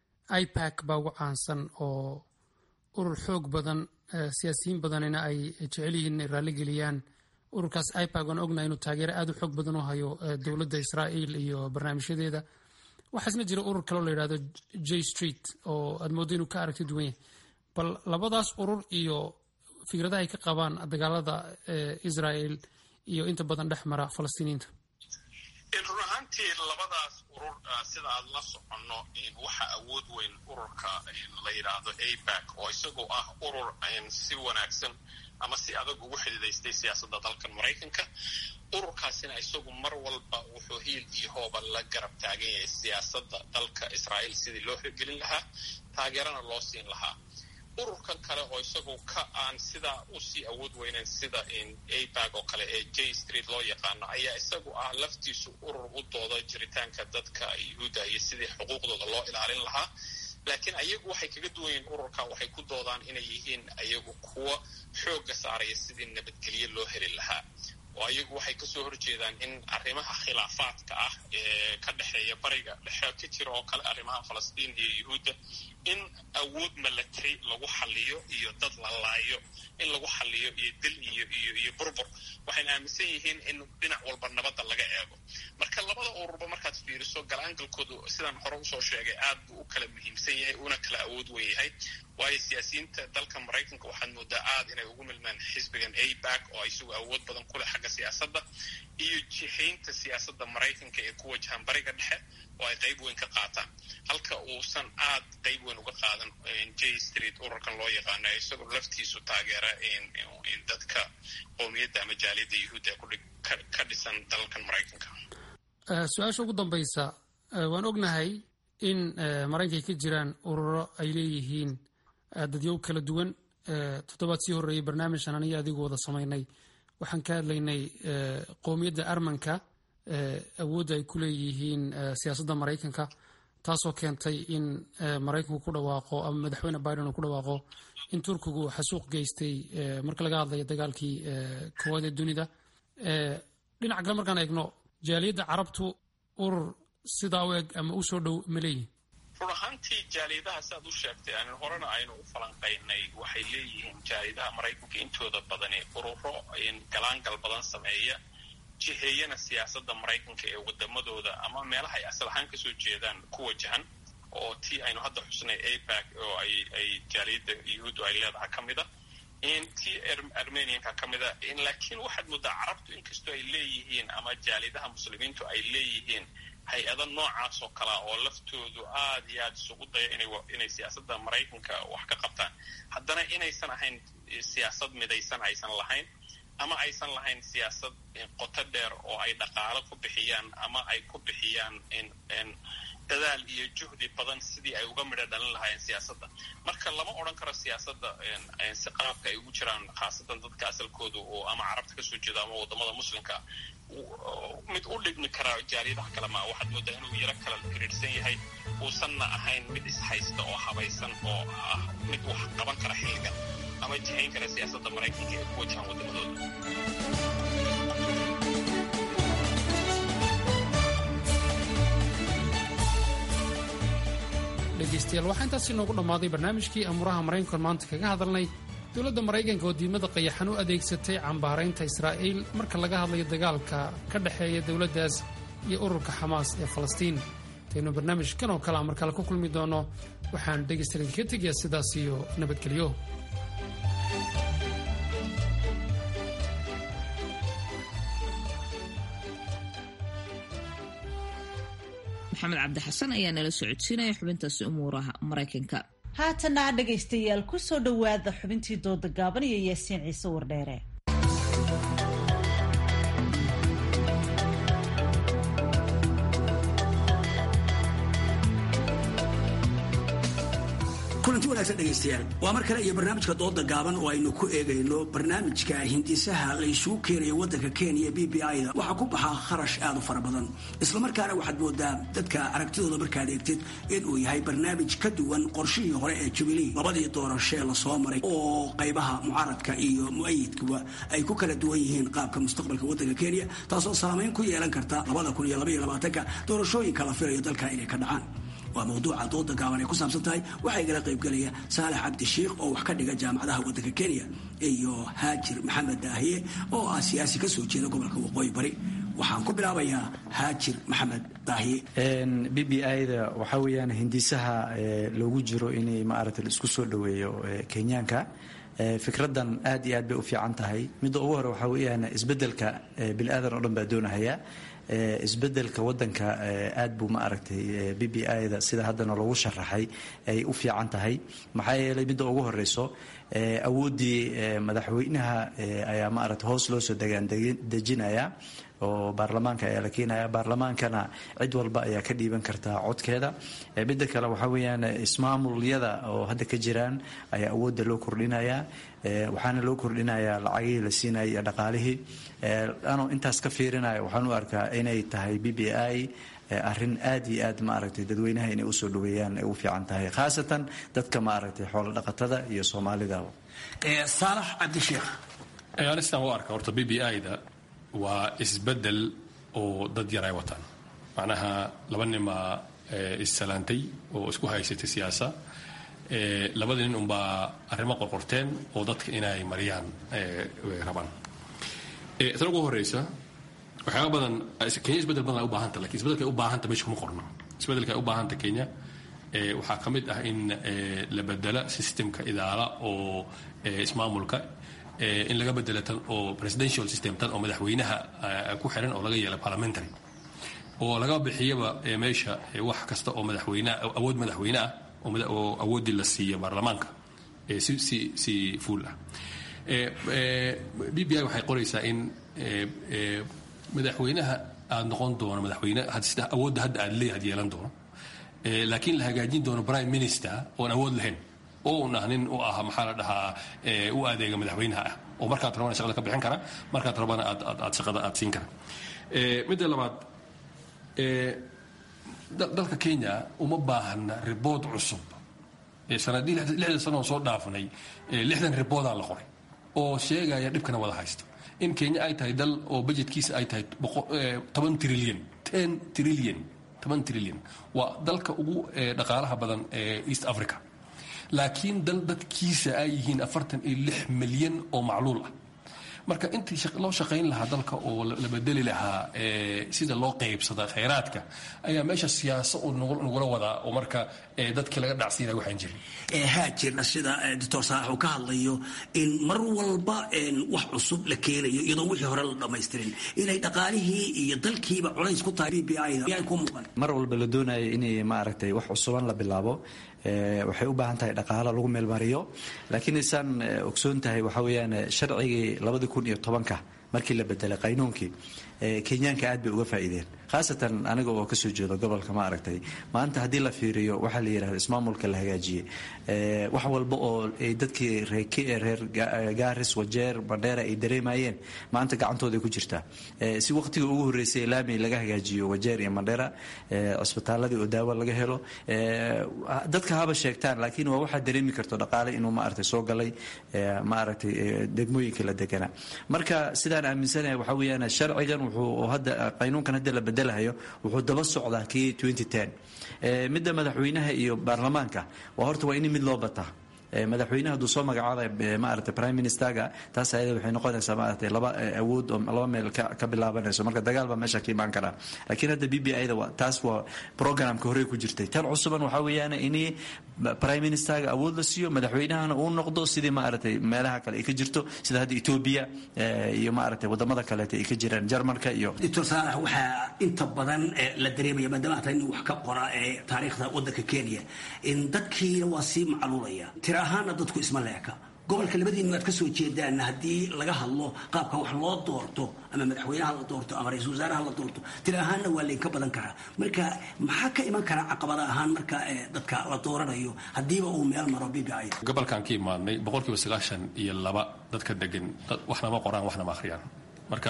ipac baa ugu caansan oo urur xoog badan siyaasiyiin badanina ay jecel yihiin inay raalligeliyaan ururkaas ipac waan ognahay inuu taageero aad u xoog badan u hayo dowladda israa'iil iyo barnaamijyadeeda waxaa isna jira urur kaleo la yidhahdo j street oo aad mooddo inuu ka aragti duwan yahay bal labadaas urur iyo fikradaha ay ka qabaan dagaalada israel iyo inta badan dhex mara falastiiniyiinta run ahaantii labadaas urur sida aad la soconno waxaa awood weyn ururka la yidhaahdo abac oo isagoo ah urur si wanaagsan ama si adag ugu xididaystay siyaasadda dalkan maraykanka ururkaasina isagu mar walba wuxuu hiil iyo hooba la garab taagan yahay siyaasadda dalka israa'iil sidii loo hirgelin lahaa taageerana loo siin lahaa ururkan kale oo isagu ka aan sidaa usii awood weyneyn sida abag oo kale ee j street loo yaqaano ayaa isagu ah laftiisu urur u dooda jiritaanka dadka yuhuudda iyo sidii xuquuqdooda loo ilaalin lahaa laakiin ayagu waxay kaga duwan yihiin ururka waxay ku doodaan inay yihiin ayagu kuwa xoogga saaraya sidii nabadgelyo loo heli lahaa oo ayagu waxay kasoo horjeedaan in arrimaha khilaafaadka ah ee ka dhexeeya bariga dhexe ka jira oo kale arrimaha falastiin iyo yuhuudda in awood milatary lagu xaliyo iyo dad la laayo in lagu xaliyo iyo dil iyo iyo iyo burbur waxayna aaminsan yihiin in dhinac walba nabadda laga eego marka labada ururba markaad fiiriso galaangalkoodu sidaan hore usoo sheegay aad buu u kala muhiimsan yahay una kala awood wen yahay waayo siyaasiyiinta dalka maraykanka waxaad moodaa aad inay ugu milmaan xisbigan abag oo isagu awood badan kuleh xagga xagga siyaasadda iyo jihaynta siyaasadda maraykanka ee ku wajahan bariga dhexe oo ay qayb weyn ka qaataan halka uusan aad qayb weyn uga qaadan j street ururkan loo yaqaano isagoo laftiisu taageera dadka qowmiyadda ama jaaliyadda yuhuudda ee ka dhisan dalalkan maraykanka su-aasha ugu dambaysa waan ognahay in maraykanka ka jiraan ururo ay leeyihiin dadyow kala duwan toddobaad sii horreeyey barnaamijkan aniga adigu wada samaynay waxaan ka hadlaynay qowmiyadda armanka awoodda ay ku leeyihiin siyaasadda maraykanka taasoo keentay in maraykanku ku dhawaaqo ama madaxweyne biden uu ku dhawaaqo in turkigu xasuuq geystay marka laga hadlayo dagaalkii koowaad ee dunida dhinaca kale markaan eegno jaaliyadda carabtu urur sidaa u eg ama u soo dhow ma leeyihin run ahaantii jaaliyadaha siaad u sheegtay aan horena aynu u falanqaynay waxay leeyihiin jaaliyadaha maraykanka intooda badani ururo galaangal badan sameeya jiheeyana siyaasadda maraykanka ee wadamadooda ama meelaha ay asal ahaan kasoo jeedaan ku wajahan oo tii aynu hadda xusnay apac oo ay jaaliyadda yuhuuddu ay leedahay ka mida tii armenianka ka mida laakiin waxaad moodaa carabtu inkastoo ay leeyihiin ama jaaliyadaha muslimiintu ay leeyihiin hay-ada noocaas oo kalea oo laftoodu aad iyo aad isugu daya inay siyaasadda maraykanka wax ka qabtaan haddana inaysan ahayn siyaasad midaysan aysan lahayn ama aysan lahayn siyaasad qoto dheer oo ay dhaqaalo ku bixiyaan ama ay ku bixiyaan dadaal iyo juhdi badan sidii ay uga midho dhalin lahaayeen siyaasadda marka lama odhan karo siyaasadda si qaabka ay ugu jiraan khaasatan dadka asalkooda oo ama carabta kasoo jeeda ama wadamada muslimka mid u dhigmi karaa jaaliyadaha kale maa waxaad moodaa inuu yaro kala xiriirsan yahay uusanna ahayn mid ishaysta oo habaysan oo ah mid wax qaban kara xilligan ama jihayn kara siyaasadda maraykanka ee ku wajahan wadamadooda dhegeystayaal waxaa intaasi noogu dhammaaday barnaamijkii amuuraha maraykankan maanta kaga hadalnay dowladda maraykanka oo diidmada qayaxan u adeegsatay cambaaraynta israa'iil marka laga hadlayo dagaalka ka dhexeeya dowladdaas iyo ururka xamaas ee falastiin intaynu barnaamijkan oo kale a mar kale ku kulmi doono waxaan dhegaystayaal idinka tegayaa sidaas iyo nabadgelyo maxamed cabdi xasan ayaa nala socodsiinaya xubintaasi umuuraha maraykanka haatana dhegaystayaal ku soo dhowaada xubintii dooda gaaban iyo yaasiin ciise wardheere kulanti wanaagsan dhegaystayaal waa mar kale iyo barnaamijka dooda gaaban oo aynu ku eegayno barnaamijka hindisaha laysugu keenayo waddanka kenya b b i da waxaa ku baxaa kharash aad u fara badan islamarkaana waxaad moodaa dadka aragtidooda markaad eegtid inuu yahay barnaamij ka duwan qorshihii hore ee jubilee labadii doorashee lasoo maray oo qaybaha mucaaradka iyo mu-ayidkuba ay ku kala duwan yihiin qaabka mustaqbalka waddanka kenya taasoo saamayn ku yeelan karta labada kun iyo labaiyo labaatanka doorashooyinka la filayo dalka inay ka dhacaan waa mawduuca dooda gaaban ay ku saabsan tahay waxaa igala qaybgelaya saalax cabdi shiikh oo wax ka dhiga jaamacadaha waddanka kenya iyo haajir maxamed daahiye oo ah siyaasi ka soo jeeda gobolka waqooyi bari waxaan ku bilaabayaa haajir maxamed daahiye b b i da waxaa weeyaan hindisaha loogu jiro inay maaragta la isku soo dhoweeyo kenyaanka fikradan aad iyo aad bay u fiican tahay midda ugu hore waxaa weeyaan isbedelka bini aadan oo dhan baa doonahaya isbedelka wadanka aad buu ma aragtay b b i da sida haddana loogu sharaxay ay u fiican tahay maxaa yeelay midda ugu horeyso awooddii madaxweynaha ayaa ma aragtay hoos loo soo degaan dejinaya oo baarlamaanka ayaa la keenaya baarlamaankana cid walba ayaa ka dhiiban kartaa codkeeda midda kale waxaa weeyaan ismaamulyada oo hadda ka jiraan ayaa awoodda loo kordhinaya waxaana loo kordhinayaa lacagihii la siinaya iyo dhaqaalihii anoo intaas ka fiirinaya waxaan u arkaa inay tahay b b i arrin aad iyo aad maaragtay dadweynaha inay usoo dhaweeyaan ay u fiican tahay khaasatan dadka maaragtay xoolo dhaqatada iyo soomaalida saalax cabdisheekh anistaan u arka horta b b i da waa isbedel oo dad yar ay wataan macnaha laba ninbaa issalaantay oo isku haysatay siyaasa labada nin unbaa arrimo qorqorteen oo dadka inay mariyaan rabaan tan ugu horeysa waxyaaba badan kenya isbedel badan ay u baahanta lakin isbedelka ay u baahanta meesha kuma qorno isbedelka ay u baahanta kenya waxaa ka mid ah in la bedela systemka idaala oo ismaamulka in laga bedelo tan oo presidential system tan oo madaxweynaha ku xiran oo laga yeela parliamentary oo laga bixiyaba meesha wax kasta oo madaxweyneah awood madaxweyne ah oo awooddii la siiya baarlamaanka si si si fuul ah b b i waxay qoraysaa in madaxweynaha aad noqon doono madaxweyne sida awoodda hadda aad leeyahay yeelan doono laakiin la hagaajin doono prime minister oon awood lahayn oo un ah nin u ah maxaa la dhahaa u adeega madaxweynaha ah oo markaad rabana shaqada ka bixin kara markaad rabana aad aad shaqada aad siin kara midda labaad dalka kenya uma baahna ribood cusub sanadii lixda sano oo soo dhaafnay lixdan riboodaa la qoray oo sheegaya dhibkana wada haysta in kenya ay tahay dal oo budgetkiisa ay tahay toban trilyan ten trilyan toban trilyan waa dalka ugu dhaqaalaha badan ee east africa laakiin dal dadkiisa ay yihiin afartan iyo lix milyan oo macluul ah marka intii loo shaqayn lahaa dalka oo la bedeli lahaa sida loo qaybsada khayraadka ayaa meesha siyaaso uu nagula wadaa oo marka dadkii laga dhacsiinaya waxaan jirin haa jirna sida doctor saalax uu ka hadlayo in mar walba wax cusub la keenayo iyadoo wixii hore la dhammaystirin inay dhaqaalihii iyo dalkiiba culays ku tahay b b i ku muuqan mar walba la doonayo inay maaragtay wax cusuban la bilaabo waxay u baahan tahay dhaqaalo lagu meelmariyo laakiin isaan ogsoon tahay waxa weeyaan sharcigii labadi kun iyo tobanka markii la bedelay qaynuunkii kenyaanka aad bay uga faa'iideen khaasatan aniga oo kasoo jeedo gobolka ma aragtay maanta haddii la fiiriyo waxaa la yidhahda ismaamulka la hagaajiyey wax walba oo ay dadkii reer gaaris wajeer bandheera ay dareemayeen maanta gacantooday ku jirtaa si waqtiga ugu horreysay laami laga hagaajiyo wajeer iyo mandheera cisbitaaladii oo daawo laga helo dadka haba sheegtaan laakiin waa waxaa dareemi karto dhaqaale inuu maaragtay soo galay maaragtay degmooyinka la deganaa marka sidaan aaminsanahay waxaa weeyaan sharcigan wuxuu hadda qaynuunkan hadda la bedelahayo wuxuu daba socdaa kii midda madaxweynaha iyo baarlamaanka waa horta waa in mid loo bataa madaxweynaha hadduu soo magacaabay maaragtay prime ministerga taas ayada waxay noqonaysaa maaragtay laba awood oo laba meel ka bilaabanayso marka dagaal baa meesha ka imaan karaa laakiin hadda b b i-da taas waa programka horey ku jirtay tan cusuban waxaa weeyaan in prime ministerga awood la siiyo madaxweynahana uu noqdo sidii maaragtay meelaha kale ay ka jirto sida hadda etoobiya iyo maaragtay wadamada kaleeta ay ka jiraan jarmalka iyo doctor saalax waxaa inta badan la dareemaya maadaama hata nin wax ka qora ee taariikhda waddanka kenya in dadkiina waa sii macluulaya tira ahaana dadku isma leeka gobolka labadiinu aad ka soo jeedaan haddii laga hadlo qaabka wax loo doorto ama madaxweynaha la doorto ama ra-isul wasaaraha la doorto tira ahaanna waa laynka badan karaa marka maxaa ka iman karaa caqabada ahaan marka dadka la dooranayo haddiiba uu meel maro b b i gobolkan ka imaadnay boqolkiiba sagaashan iyo laba dadka degan waxna ma qoraan waxna ma akhriyaan marka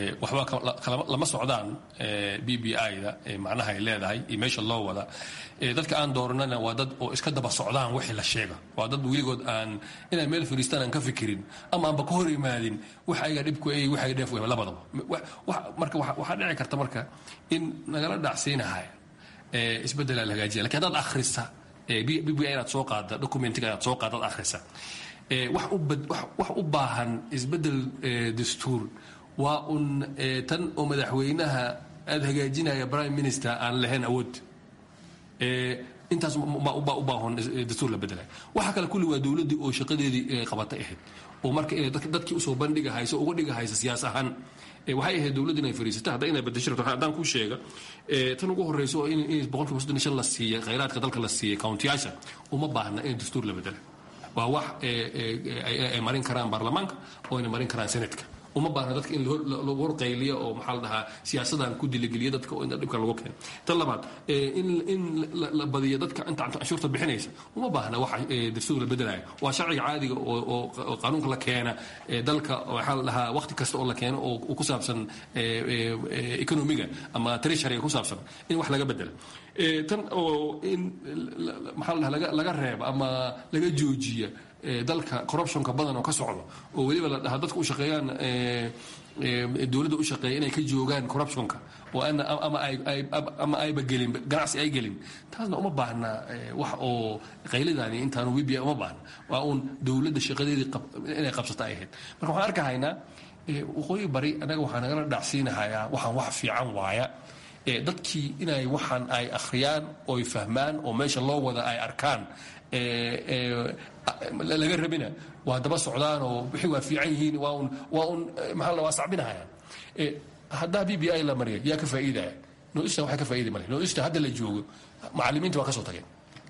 waxba lama socdaan b b i-da macnaha ay leedahay iyo meesha loo wada dadka aan dooranana waa dad oo iska daba socdaan wixii la sheega waa dad weligood aan inay meel fadhiistaan aan ka fikirin ama aanba ka hor imaadin wax ayaga dhibku ay wax ay dheef labadaba marka waxaa dhici karta marka in nagala dhacsiinahay isbeddelaa la hagaajiya lakin haddaad akhrisa b b i inaad soo qaada documentiga inaad soo qaada ad akhrisa wax u baahan isbeddel dastuur waa un tan oo madaxweynaha aada hagaajinaya prime minister aan lahayn awood intaas baa u baahan dastuur la bedelay waxa kale kulli waa dowladdii oo shaqadeedii qabatay ahayd oo marka inay dadkii usoo bandhiga hayso uga dhiga haysa siyaas ahaan waxay ahayd dowladda inay fariisata hadda inay bedesho rabto haddaan kuu sheega tan ugu horreyso in boqolkiiba soddon iyo shan la siiyay khayraadka dalka la siiyay countiyaasha uma baahna in dastuur la bedela waa wax ay marin karaan baarlamaanka oo ayna marin karaan senatka uma baahna dadka in lagu horqayliyo oo maxaa la dhahaa siyaasadan ku diligeliya dadka oo in dhibka lagu keeno tan labaad in la badiyo dadka inta canshuurta bixinaysa uma baahna wax dastuur la bedelayo waa sharciga caadiga oo qaanuunka la keena dalka waxaa la dhahaa waqti kasta oo la keeno oo ku saabsan economiga ama treasuryga ku saabsan in wax laga bedelo tan oo in maxaa la dhahaa laga reeba ama laga joojiya dalka corruptionka badan oo ka socdo oo weliba la dhahaa dadka u shaqeeyaan dowladda u shaqeeya inay ka joogaan corruptionka oo ama ayba gelin ganacsi ay gelin taasna uma baahna wax oo qaylidaani intaanu wibia uma baahna waa uun dowladda shaqadeedii inay qabsata ay ahayd marka waxaan arkahaynaa waqooyi bari annaga waxaa nagala dhacsiinahayaa waxaan wax fiican waaya dadkii inay waxaan ay akhriyaan oy fahmaan oo meesha loo wada ay arkaan laga rabina waa daba socdaan oo wixii waa fiican yihiin waa un waa un maxaa la waa sacbinahayaan haddaa b b i la mariya yaa ka faa'iidaya noista waxay ka faa'iidi male noista hadda la joogo macallimiinta waa ka soo tageen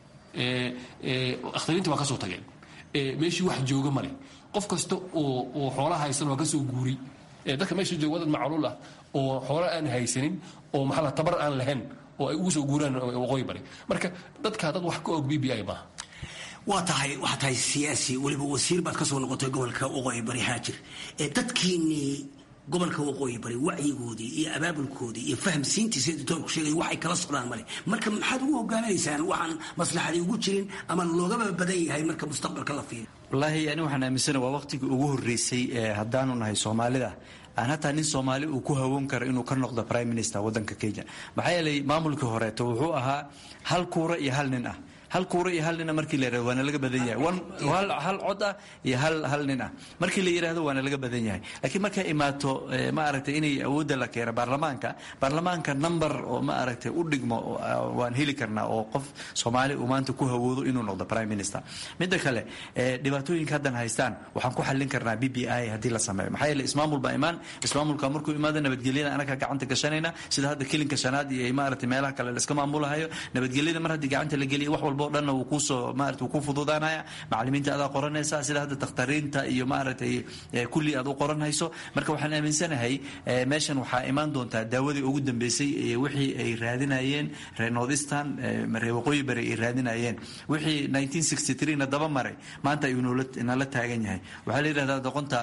akhtariinta waa ka soo tageen meeshii wax jooga male qof kasta oo oo xoolaha haysan waa ka soo guuri dadka meesha jooga wadad macluul ah oo xoola aan haysanin oo maxaa la tabar aan lahayn oo ay ugu soo guuraan waqooyi bari marka dadkaa dad wax ka og b b i maaha waa tahay waxaa tahay siyaasi weliba wasiir baad ka soo noqotay gobolka waqooyi bari haajir dadkiinnii gobolka waqooyi bari wacyigoodii iyo abaabulkoodii iyo fahamsiintiisa doctoorku sheegay waxay kala socdaan male marka maxaad ugu hogaaminaysaan waxaan maslaxadii ugu jirin ama loogaba badan yahay marka mustaqbalka la fiiriyo wallaahi ani waxaan aaminsana waa waqtigii ugu horreysay haddaanu nahay soomaalida aan hataa nin soomaali uu ku hawoon karo inuu ka noqdo prime minister waddanka kenya maxaa yeelay maamulkii horeeto wuxuu ahaa hal kuura iyo hal nin ah hal kuura iyo hal nina markii la yirahdo waana laga badan yahay hal cod ah iyo hal hal nin ah markii la yidhaahdo waana laga badan yahay laakiin markay imaato ma aragtay inay awoodda la keeno baarlamaanka baarlamaanka number oo ma aragtay u dhigmo waan heli karnaa oo qof soomaali uu maanta ku hawoodo inuu noqdo prime minister midda kale dhibaatooyinka haddan haystaan waxaan ku xallin karnaa b b i haddii la sameeyo maxaa yeele ismaamul baa imaan ismaamulka markuu imaado nabadgelyada anaga gacanta gashanayna sida hadda kelinka shanaad iyo maaragtay meelaha kale la iska maamulahayo nabadgelyada mar haddii gacanta la geliyo wax walba o dhanna wuu kuusoo maarata wuu ku fududaanaya macallimiinta adaa qoranaysa sida hadda dakhtariinta iyo maaragtay kulli aad u qoranhayso marka waxaan aaminsanahay meeshan waxaa imaan doontaa daawadii ugu dambeysay wixii ay raadinayeen reer northeastern reer waqooyi bari ay raadinayeen wixii 1963 na daba maray maanta ayuu nala taagan yahay waxaa la yidhahdaa doqonta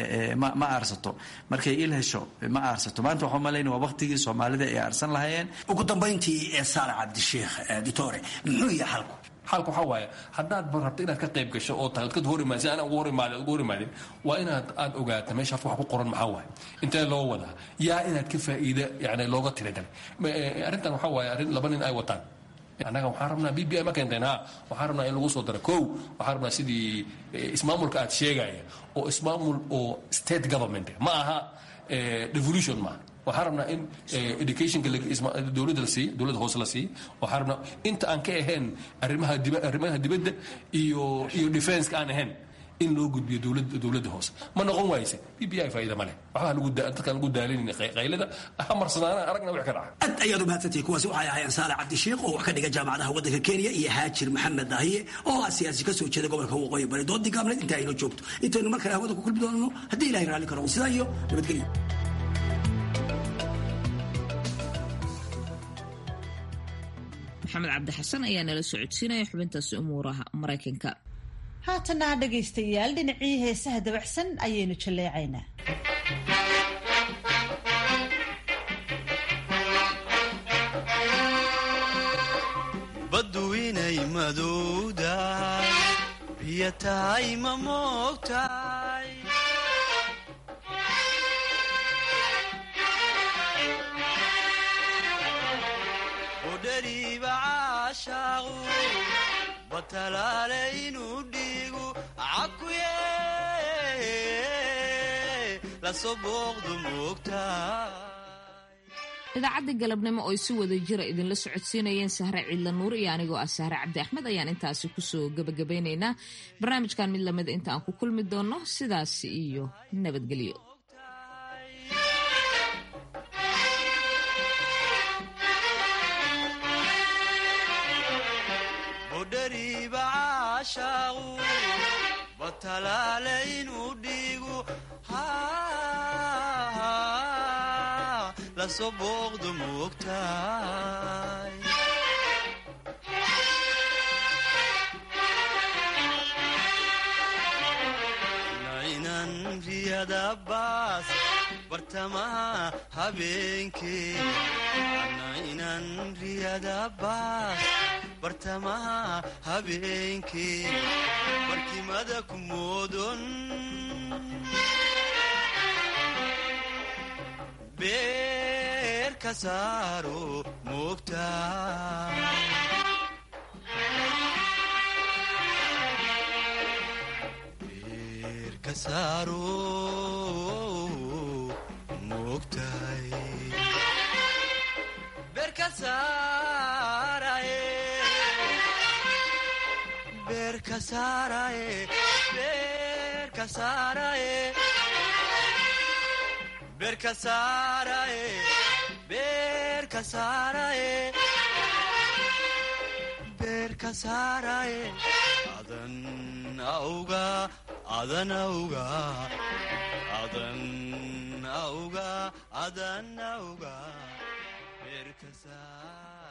ma aarsato markay il hesho ma aarsato maanta waxaa malayna waa waqtigii soomaalida ay aarsan lahayeen ugu dambayntii ee saale cabdisheekh ditore muxuu yahay xalku xalku waxaa waaye haddaad rabto inaad ka qayb gasho oo tahay kad hor imaadin si aan ugu hor imaadin ugu hor imaadin waa inaad aad ogaato meesha wax ku qoran maxaa waaye intee loo wadaa yaa inaad ka faa'iida yani looga tiragalay arrintan waxaa waaye arrin laba nin ay wataan annaga waxaan rabnaa b b i ma keenteen ha waxaan rabnaa in lagu soo daro kow waxaan rabnaa sidii ismaamulka aad sheegaya oo ismaamul oo state government ma aha devolution maaha waxaan rabnaa in educationka dowladda la siiyo dowladda hoose la siiyo waxaan rabnaa inta aan ka ahayn arrimaha diba arrimaha dibadda iyo iyo defenska aan ahayn in loo gudbiyo dowladda dowladda hoose ma noqon waayse b b i faa'iida ma leh waxbaa lagu dadkaan lagu daalinayna qaylada ha marsanaana aragna wix ka dhaca aad ayaad u mahadsantihi kuwaasi waxay ahaayeen saale cabdisheekh oo wax ka dhiga jaamacadaha waddanka kenya iyo haajir maxamed daahiye oo ah siyaasi ka soo jeeda gobolka waqooyi bari doodii gaabneed inta aynu joogto intaynu mar kale hawada ku kulmi doonno haddii ilahay raalli karo sidaa iyo nabadgelyo maxamed cabdi xasan ayaa nala socodsiinaya xubintaasi umuuraha maraykanka haatana dhegaystayaal dhinacii heesaha dabacsan ayaynu jalleecaynaa baddu inay madowdahay biyo tahay ma moogtahay udhariiba caashaaqu batalaale inuu dhiigu cakuye lasoo booqdu moogtahay idaacadda galabnimo oo ay si wada jira idinla socodsiinayeen sahre ciidla nuur iyo anigoo ah sahre cabdi axmed ayaan intaasi kusoo gebagabeynaynaa barnaamijkan mid lamida inta aan ku kulmi doonno sidaas iyo nabadgelyo budhariiba caashaaqu batalaale inuu dhiigu lasoo booqdu moogtahay nainan riyada baas bartamaha habeenkee nainan riyada baas bartamaha habeenkee barkimada ku moodon beer ka saaro moogtahay beer ka saaro moogtahay beerka saaraye beerka saaraye beerka saaraye beerka saaraye beerka saaraye adan auga adan auga adan auga adan auga beerka saaraye